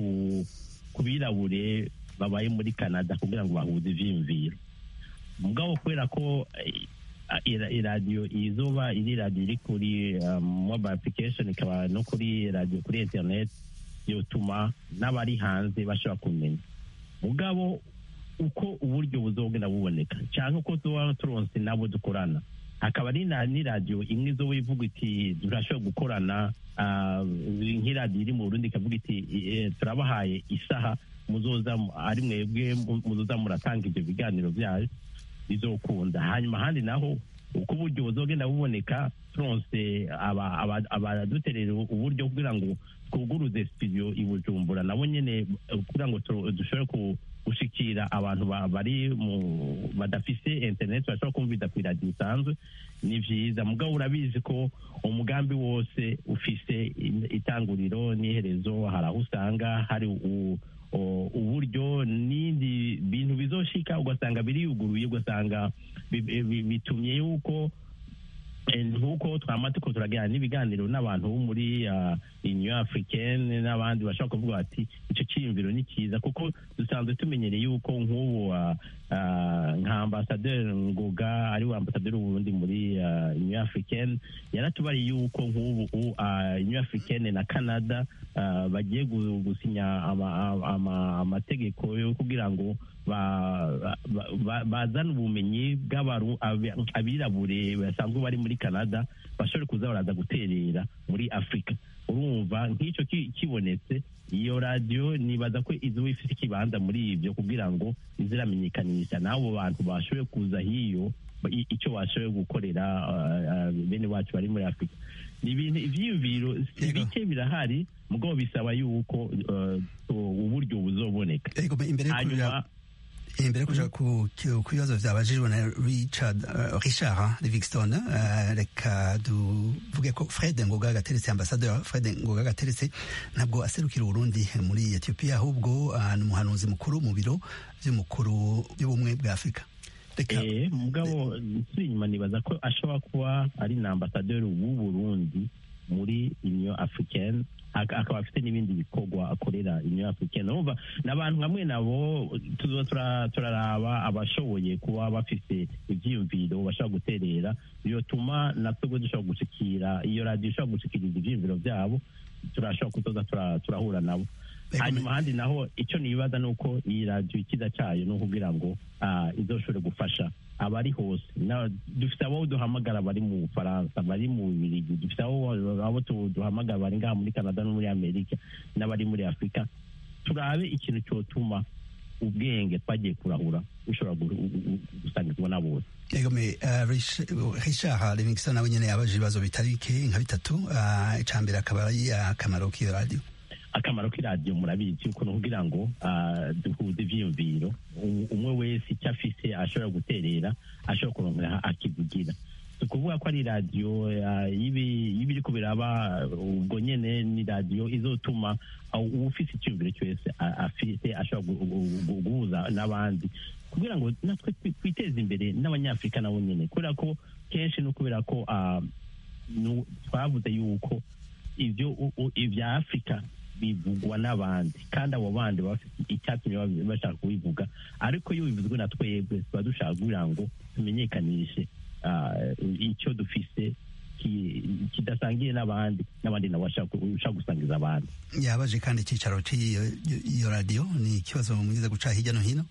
ku birabure babaye muri canada kugira ngo bahuze ivyiyumviro mugabo kubera ko iradiyo izuba iri radiyo iri kuri mobile application ikaba no kuri radiyo kuri internet yotuma n'abari hanze bashobora kumenya mugabo uko uburyo buzogenda buboneka cyangwa uko tuba turonse nabo dukorana hakaba ari n'iradiyo imwe izoba ivuga iti turashobora gukorana nk'iradiyo iri mu burundi ikavuga iti turabahaye isaha muzoza ari mwebwe muzoza muratanga ibyo biganiro byayo bizokunda hanyuma ahandi naho uko uburyo buzogenda buboneka turonse abaduterera uburyo kugira ngo twuguruze studio i bujumbura nabo nyene kugira ngo dushobore gushikira abantu bari badafise internet bashobora kumviriza ku iradiyo isanzwe ni vyiza mugabo urabizi ko umugambi wose ufise itanguriro n'iherezo hari aho usanga hari uburyo n'indi bintu bizoshika ugasanga biriyuguruye ugasanga bitumye yuko nk'uko twama tuko turagira n'ibiganiro n'abantu bo muri union africaine n'abandi bashobora kuvuga bati icyo cyiyumviro ni cyiza kuko dusanzwe tumenyereye yuko nk'ubu nka ambasaderi ngoga ari we ambasaderi w'uburundi muri union africaine yaratubariye yuko nk'ubu union africaine na canada bagiye gusinya amategeko yo kugira ngo bazana ubumenyi bw'abirabure basanzwe bari muri canada bashobore kuza baraza guterera muri afurika urumva nk'icyo kibonetse iyo radiyo nibaza ko izuba ifite ikibanza muri ibyo kugira ngo iziramenyekanisha n'abo bantu bashoboye kuza hiyo icyo bashoboye gukorera bene wacu bari muri afurika ni ibintu ibyiyumviro si bike birahari mugabo bisaba yuko uburyo buzoboneka hanyuma imbere kuja ku bibazo vyabajijwe na richard uh, richard livingston uh, reka tuvuge ko fred ngoga gateretse ambasaderi fred ngoga gateretse ntabwo aserukira uburundi muri ethiopia ahubwo uh, ni umuhanuzi mukuru mu biro vy'umukuru by'ubumwe bwa afurika mugabo nsubira inyuma nibaza ko ashobora kuba ari na ambasaderi w'uburundi muri union africaine ak- akaba afite n'ibindi bikorwa akorera union africaine urumva n'abantu hamwe nabo tuzoba tura- turaraba abashoboye kuba bafite ivyiyumviro bashobora guterera biotuma natwebwe dushobora gushikira iyo radiyo ishobora gushikiriza ivyiyumviro vyabo turashobora kuzoza tura- turahura nabo hanyuma ahandi naho icyo nibaza ni uko iyi radiyo ikiza cyayo ni ukugira ngo ah, izoshobore gufasha abari hose Na- dufite abo duhamagara bari mu bufaransa bari mu bubirigi dufite abo abo tu- duhamagara bari ngaha muri canada no muri amerika n'abari muri afurika turabe ikintu cyotuma ubwenge twagiye kurahura bushobora gu- gu- gu- gusangirwa na bose egome uh, Rich- richard livingston nawe nyene yabaje ibibazo bitari bike nka bitatu uh, icambere akaba ari akamaro k'iyo radiyo akamaro k'iradiyo murabizi yuko ni ukugira ngo ah, duhuze ivyiyumviro U- umwe wese icyo afise ashobora guterera ashobora kuronka akivugira si ukuvuga ko ari radiyo ah, y'ibi- y'ibiriko biraba ubwo nyene ni radiyo izotuma ah, uwufise icyumviro cyose ah, afise ashobora gu- gu- gu- guhuza n'abandi kugira ngo natwe twi- twiteze imbere n'abanyafurika nabo nyene kubera ko kenshi no kubera ko ah, nu- twavuze yuko ibyo u- u- ibya afurika bivugwa n'abandi kandi abo bandi baba bafite icyatumye babi- bashaka kubivuga ariko iyo bivuzwe na twebwe tuba dushaka kugira ngo tumenyekanishe ah, icyo dufise ki- kidasangiye n'abandi n'abandi nabo bashaka ku- bashaka gusangiza abandi yabaje kandi icyicaro cy'iyo iyo radiyo ni ikibazo mwiza guca hirya no hino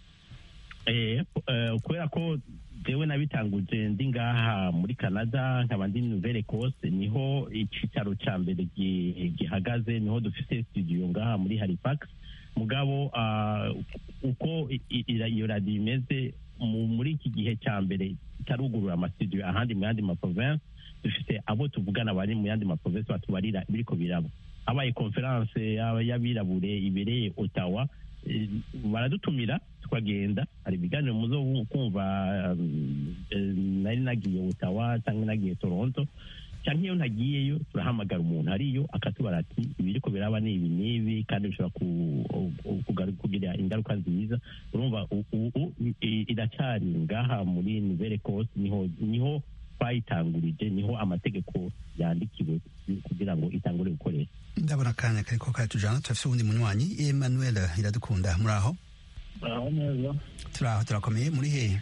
Eh, eh, kubera ko jewe nabitanguje ndi ngaha muri canada nkaba ndi nouvelle ecosse niho icicaro ca mbere gi- gihagaze niho dufise studio ngaha muri halifax mugabo ah, uko i- i- ira- iyo radiyo imeze mu- muri iki gihe cya mbere itarugurura amastudio ahandi mu yandi maprovince dufite abo tuvugana bari mu yandi maprovince batubarira biriko biraba habaye conference y'aba- y'abirabure ibereye ottawa eh, baradutumira tukagenda hari ibiganiro muzo kumva um, eh, nari nagiye ottawa cyangwa nagiye toronto cyangwa iyo ntagiyeyo turahamagara umuntu ariyo akatubara ati ibiriko biraba ni ibi n'ibi kandi bishobora ku- ku- kugaru- kugira ingaruka nziza urumva u- u- u- i- iracyari ngaha muri nouvelle ecosse niho niho twayitangurije niho amategeko yandikiwe kugira ngo itangure gukoresha ndabona akanya kariko karatujana turafise uwundi munywanyi emmanuel iradukunda muri aho aho neza turaho turakomeye muri hehe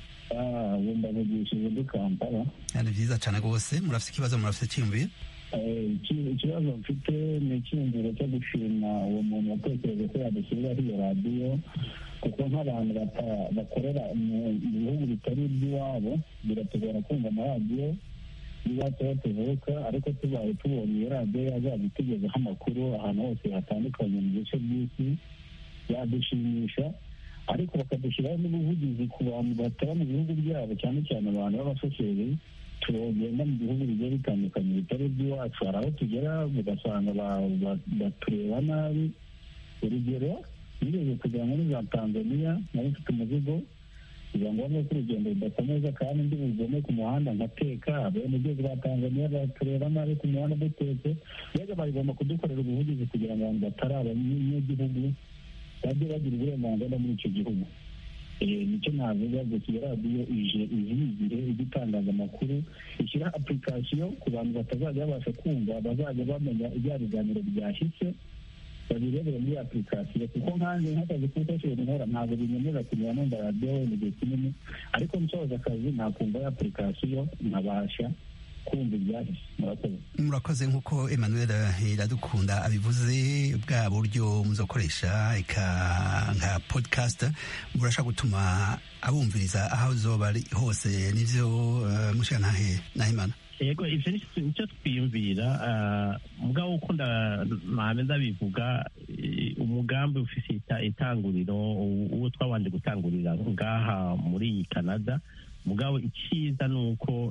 ubu ndavugishije ndi kampala ni vyiza cane rwose murafise ikibazo murafise ciyumviro Eh, iki- ikibazo mfite ni icyiyumviro cyo gushima uwo muntu watekereje ko yadushyiriraho iyo radiyo kuko nk'abantu bata- bakorera mu mu bihugu bitari iby'iwabo biratugora kumva amaradiyo y'iwacu aho tuvuka ariko tubaye tubonye iyo radiyo yazajya itugezaho amakuru ahantu hose hatandukanye mu bice by'isi yadushimisha ariko bakadushyiraho n'ubuvugizi ku bantu bataba mu bihugu byabo cyane cyane abantu b'abashoferi tugenda mu bihugu bigiye bitandukanye bitari iby'iwacu hari aho tugera ugasanga ba- ba- batureba nabi urugero nigeze kugera muri za tanzaniya nari mfite umuzigo biba ngombwa ko urugendo rudakomeza kandi ndi bugome ku muhanda nkateka abenegihugu ba tanzaniya batureba nabi ku muhanda dutetse mbega bagomba kudukorera ubuvugizi kugira ngo abantu batari abanyagihugu bajye bagira uburenganzira muri icyo gihugu Eh, nicyo navuga gusa iyo radiyo ije izigire ijya itangaza amakuru ishyira application ku bantu batazajya babasha kumva bazajya bamenya ibya biganiro byashyitse babirebere muri application kuko nkanjye nk'akazi k'ubutashobora nkora ntabwo binyemerera kugira numva radiyo wenda igihe kinini ariko nsoza akazi nakumva ya application nkabasha kumva ibyahise murakoze murakoze nk'uko emmanuel iradukunda abivuze bwa buryo muzokoresha eka nka podcast burashaka gutuma abumviriza aho zoba ari hose nivyo uh, mushika ntahe nahimana yego ivyo ni- nicyo twiyumvira ah, mugabo uko nda- mpambe ndabivuga eh, umugambi ufise ita- itanguriro u- uwo twabanje gutangurira ngaha muri iyi canada mugabo iciza ni uko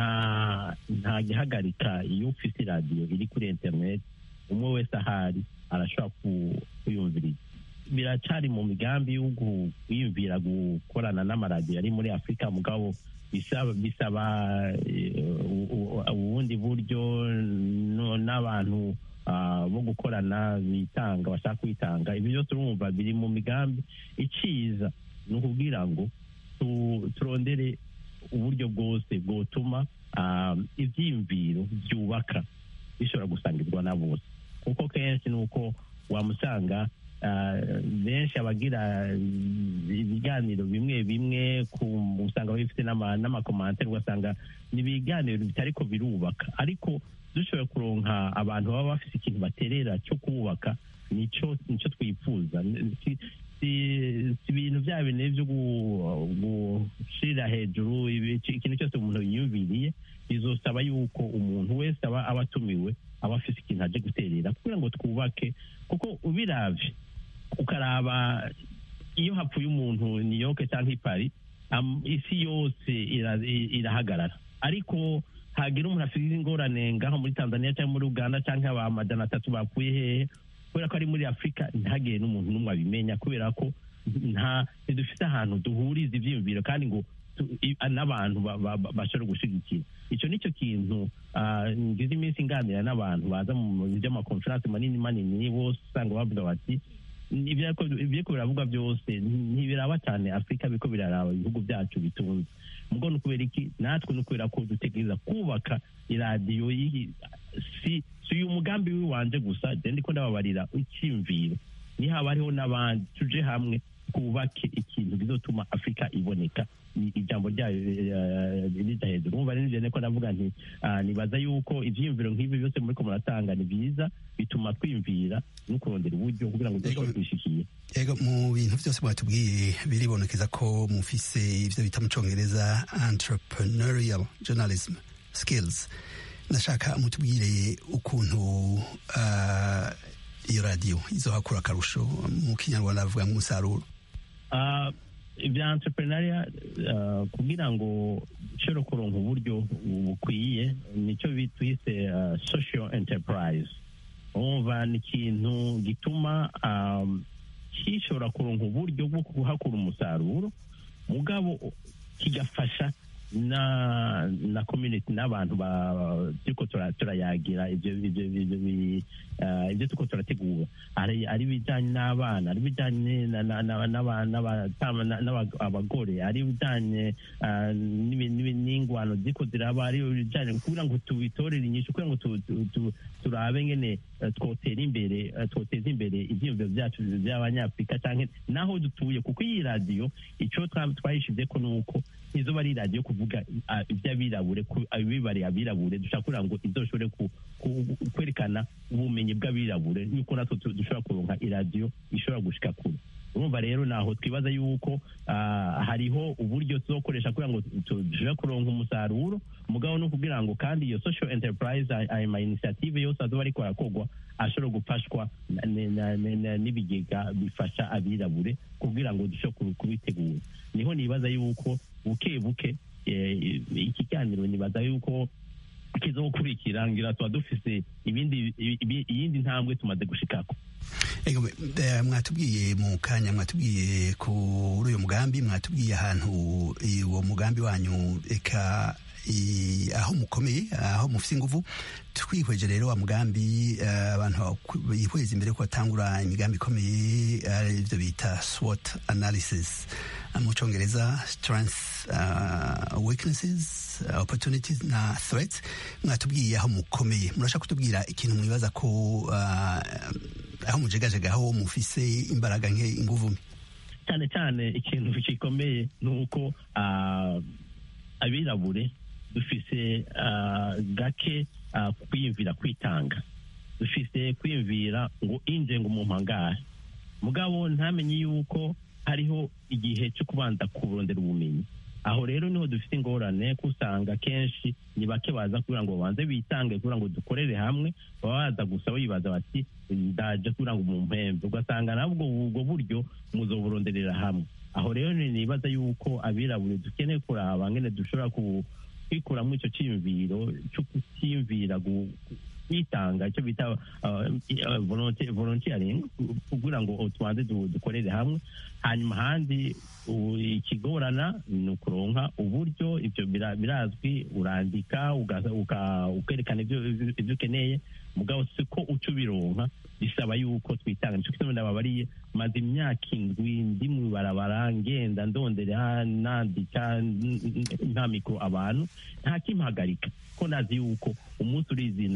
nta nta gihagarika iyo ufise iradiyo iri kuri internet umwe wese ahari arashobora ku- kuyumviriza biracari mu migambi yo gu- kwiyumvira gukorana n'amaradiyo ari muri afurika mugabo bisaba bisaba eh, u- u- ubundi buryo no- n'abantu ah, bo gukorana bitanga bashaka kwitanga ibyo byose urumva biri mu migambi iciza ni ukubwira ngo tu- turondere uburyo bwose bwotuma ah, ivyiyumviro byubaka bishobora gusangirwa na bose kuko kenshi ni uko wamusanga ah, benshi abagira ibiganiro bimwe bimwe ku- usanga bifite n'ama- n'amakomantere ugasanga ni ibiganiro bitariko birubaka ariko dushoboye kuronka abantu baba bafite ikintu baterera cyo kubaka nico nico twifuza Si- si si ibintu bya bintu byo gu- gushira hejuru ibi- ikintu cyose umuntu yiyumviriye bizosaba yuko umuntu wese aba aba atumiwe aba afite ikintu aje guterera kugira ngo twubake kuko ubiravye ukaraba iyo hapfuye umuntu New York cyangwa i Paris am- isi yose ira- i- irahagarara ariko hagira umuntu afite ingorane ngaho muri Tanzania cyangwa muri Uganda cyangwa aba majana atatu bapfuye hehe kubera ko ari muri Afurika ntihagire n'umuntu n'umwe abimenya kubera ko nta ntidufite ahantu duhuriza ibyiyumviro kandi ngo tu- i- n'abantu ba- ba- ba- bashobora gushyigikira icyo nicyo kintu ah, ngize iminsi nganira n'abantu baza mu by'amakonferanse manini manini bose usanga bavuga bati ibyako ibyako biravugwa byose ntibiraba cyane afurika biriko biraraba ibihugu byacu bitunze mugo ni ukubera iki natwe ni ukubera ko dutegereza kubaka iradiyo y'iyi- si si uyu mugambi w'iwanje gusa je ndiko ndababarira icyimviro nihaba hariho n'abandi tuje hamwe twubake ikintu kizotuma afurika iboneka I- ijambo ryayo eh, rija hejuru umva rero nivyo ko ndavuga nti ah, nibaza yuko ivyiyumviro nk'ibi byose muriko muratanga ni byiza bituma twiyumvira no kurondera uburyo kugira ngo dushobore kubishikiye Ego mu bintu byose mwatubwiye biribonekeza ko mufise ivyo bita mu congereza entrepreneurial journalism skills ndashaka mutubwire ukuntu ah, iyo radiyo izohakura akarusho mu kinyarwanda bavuga nk'umusaruro Ah, ibya entrepreneuria ah, kugira ngo ushobore kuronka uburyo bukwiye nicyo bitwise ah, social enterprise umva ni ikintu gituma ah, gishobora kuronka uburyo bwo kuhakura umusaruro mugabo kigafasha na na community n'abantu ba turiko tura- turayagira ibyo ibyo ibyo bi- ah, ibyo turiko turategura ari ari ibijyanye n'abana ari ibijyanye na- na- na- n'aba- n'abatama- na- n'aba- abagore ari ibijyanye ah, n'ibi- n'ibi- n'ingwano ziko ziraba ari ibijyanye kugira ngo tubitorere inyishu kugira ngo tu- tu- tu- turabe ngene eh, twotera imbere eh, twoteza imbere ivyiyumviro byacu by'abanyafurika canke naho dutuye kuko iyi radiyo ico twa- twayishize ko nuko izoba ari radiyo kuvuga ah, iby'abirabure ku- abibariye abirabure dushaka kugira ngo izoshobore ku- ku- kwerekana ubumenyi bw'abirabure yuko natwe tu- dushobora kuronka iradiyo ishobora gushika kure urumva rero naho twibaza yuko ah, hariho uburyo tuzokoresha kugira ngo tu- dushobore kuronka umusaruro mugabo no kugira ngo kandi iyo social enterprise ay- ayo ma initiative yose azoba ariko arakorwa ashobora gufashwa na- na- na- na- n'ibigega bifasha abirabure kugira ngo dushobore ku- kubitegura niho nibaza yuko buke buke eh, iki kiganiro nibaza yuko kizokurikira ngira tuba dufise ibindi ibi- iyindi ntambwe tumaze gushikako Ego, eh, mwatubwiye mu kanya mwatubwiye kuri uyu mugambi mwatubwiye ahantu eh, uwo mugambi wanyu eka i- aho mukomeye aho mufite inguvu twihweje rero wa mugambi eh, abantu baku- bihweza imbere ko batangura imigambi ikomeye ari byo bita SWOT analysis eh, mu congereza strengths uh, weaknesses uh, opportunities na threats mwatubwiye aho mukomeye murashaka kutubwira ikintu mwibaza ko uh, aho mujegajega aho mufise imbaraga nke inguvu mbi cyane cyane ikintu gikomeye ni uko ah, abirabure dufise ah, gake ah, kwiyumvira kwitanga dufise kwiyumvira ngo inje ngo umumpangare mugabo ntamenye yuko hariho igihe cyo kubanza kurondera ubumenyi aho rero niho dufite ingorane ko usanga kenshi ni bake baza kugira ngo babanze bitange kugira ngo dukorere hamwe baba baza gusa bibaza bati ndaje kugira ngo mumpembe ugasanga nabwo ubwo buryo muzoburonderera hamwe aho rero ni- nibaza yuko abirabure dukeneye kuraba ngene dushobora ku- kwikuramo icyo cyiyumviro cyo kutiyumvira gu- kwitanga icyo bita uh, uh, volunteer- volunteering kugira ngo tubanze du- dukorere hamwe hanyuma ahandi u- ikigorana ni ukuronka uburyo ibyo bira- birazwi urandika ugaza- uka- ukerekana ibyo ibyo ukeneye mugabo siko uca ubironka bisaba yuko twitanga nicyo kituma ndababariye maze imyaka indwi ndi mu ibarabara ngenda ndondera nandika n- n- nta mikoro abantu nta kimpagarika ko ndazi yuko umunsi urizina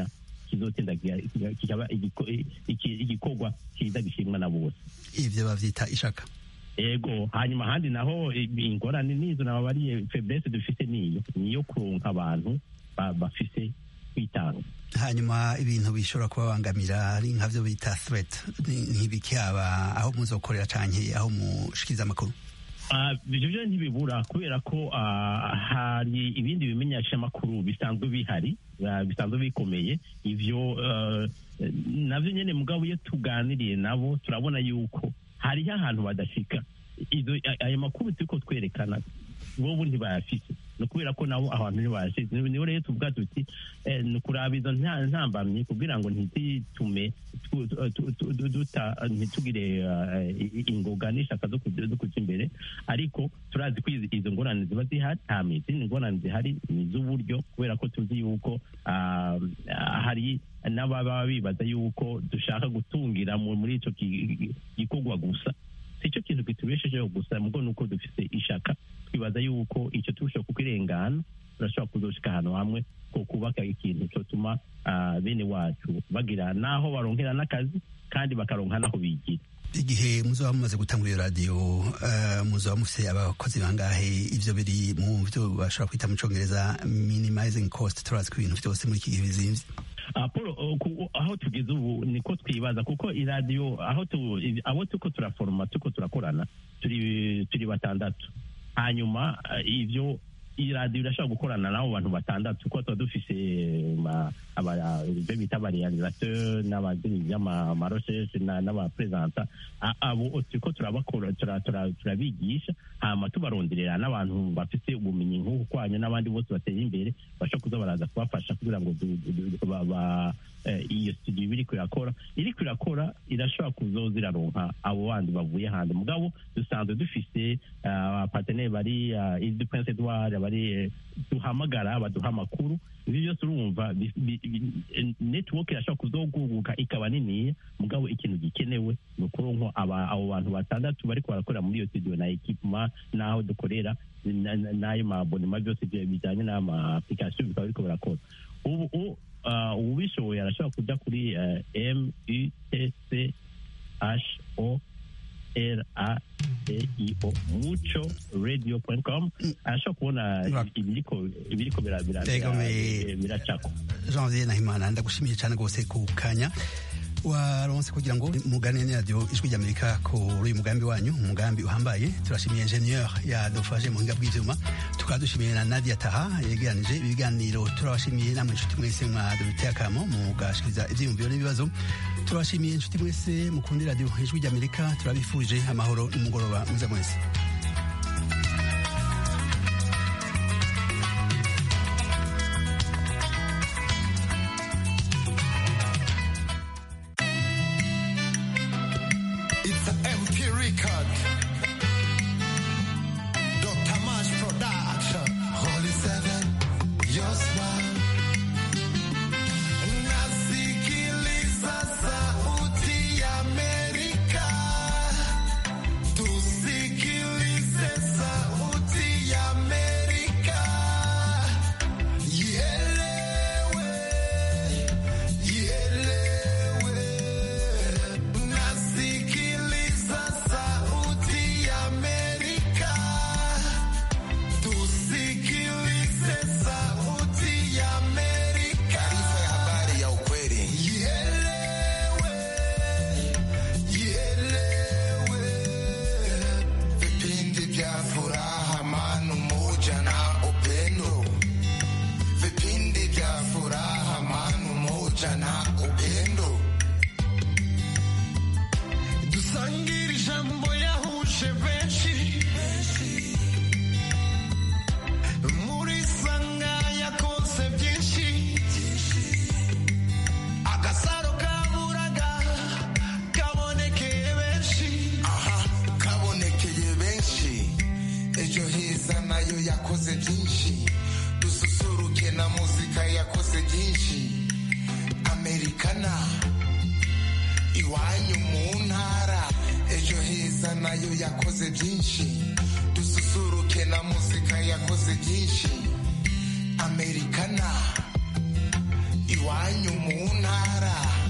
kizotinda kiga- kikaba igiko- iki- igikorwa cyiza gishimwa na bose ivyo bavyita ishaka ego hanyuma ahandi naho i- ingorane nizo nababariye feblesse dufite niyo niyo kuronka abantu ba- bafise kwitanga hanyuma ibintu bishobora kubabangamira ari nkavyo bita threat ni- nk'ibiki haba aho muzokorera canke aho mushikiriza amakuru Ah, ivyo vyo ntibibura kubera ko ah, hari ibindi bimenyeshamakuru bisanzwe bihari ah, bisanzwe bikomeye ivyo ah, navyo nyene mugabo iyo tuganiriye nabo turabona yuko hariho ahantu badashika izo a- ayo makuru turiko twerekana bobo ntibayafise ni ukubera ko nabo ahantu ntibayashize niho rero tuvuga tuti eh, ni ukuraba izo nta- ntambamyi kugira ngo ntizitume tu- tu- tu- tu- duta ntitugire ah, i- ingoga n'ishaka zo kuja zo kuja imbere ariko turazi ko izi- izo ngorane ziba zihari nta izindi ngorane zihari ni iz'uburyo kubera ko tuzi yuko ah, ah, hari n'ababa bibaza yuko dushaka gutungira mu- muri ico ki- gikorwa gusa si cyo kintu kitubeshejeho gusa mugo nuko dufite ishaka twibaza yuko icyo turushaho kukirengana turashobora kuzoshika ahantu hamwe ko kubaka ikintu cyotuma ah, bene wacu bagira n'aho baronkera n'akazi kandi bakaronka n'aho bigira igihe muzoba mumaze gutangura iyo radiyo eh, muzoba mufise abakozi bangahe ivyo biri mu vyo bashobora kwita mu congereza minimizing cost turazi ko ibintu vyose muri iki gihe bizimvye Ah, Paul, uh, ku- aho tugeze ubu niko twibaza kuko iradiyo aho tu, i- abo tuko turaforoma tuko turakorana turi turi batandatu hanyuma ah, ivyo iradiyo irashobora gukorana n'abo bantu batandatu kuko tuba dufise ma- aba- ibyo bita abarealisateur n'abadirizi amarosheshe n'abapresenta A- abo turiko turabakora tura- tura- turabigisha hama tubaronderera n'abantu bafise ubumenyi nk'ubu kwanyu n'abandi bose bateye imbere bashobora kuza baraza kubafasha kugira ngo du- du- du- ba- ba- eh, iyo studio iba iriko irakora iriko irakora irashobora kuzoza iraronka abo bandi bavuye hanze mugabo dusanzwe dufise ah, abaparteneri bari ile du prince edward bari eh, duhamagara baduha amakuru ibi byose urumva bi- bi- bi- network irashobora kuzoguguka ikaba niniya mugabo ikintu gikenewe ni ukuronka aba- abo bantu batandatu bariko barakorera muri iyo studio na ekipema n'aho dukorera na- na- n'ayo mabonema byose bya- bijyanye n'ama application bikaba biriko birakora ubu u- ah, uwubishoboye arashobora kuja kuri eh, m u t c h o r a d i o muco radio com arashobora kubona Ura- ibiriko ibiriko bira- bira- Ego, me- bira- biracako janvier nahimana ndagushimiye cyane rwose ku kanya waronse kugira ngo mugane ni radiyo ijwi ry'amerika kuri uyu mugambi wanyu umugambi uhambaye turashimiye ingenieur yadufashe mu buhinga bw'ivyuma tukaba dushimiye na nadia taha yegeranije ibiganiro turabashimiye namwe inshuti mwese mwaduteye akamo mugashikiriza ivyiyumviro n'ibibazo turabashimiye inshuti mwese mukunda radiyo ijwi ry'amerika turabifurije amahoro n'umugoroba mwiza mwese It's an MP record. Dr. Mash Production. Holy Seven, your smile. Nasikiliza sauti ya Amerika. Tusikilize sauti ya Amerika. Ielewe, ielewe. Nasikiliza sauti ya Amerika. Tusikilize sauti ya Amerika. Taarifa ya habari ya ukweli. Ielewe, ielewe. Vipindi vya furaha, amani, umoja na upendo. Vipindi vya furaha, amani, umoja na upendo. dusangire ijambo yahuje benshi muri sanga yakoze byinshi agasaro kaburaga kabonekeye benshi aha kabonekeye benshi ejo heza nayo yakoze byinshi dususuruke na muzika yakoze byinshi amerikana iwanyu mu ntara ejo heza nayo yakoze byinshi dususuruke na muzika yakoze byinshi amerikana iwanyu mu ntara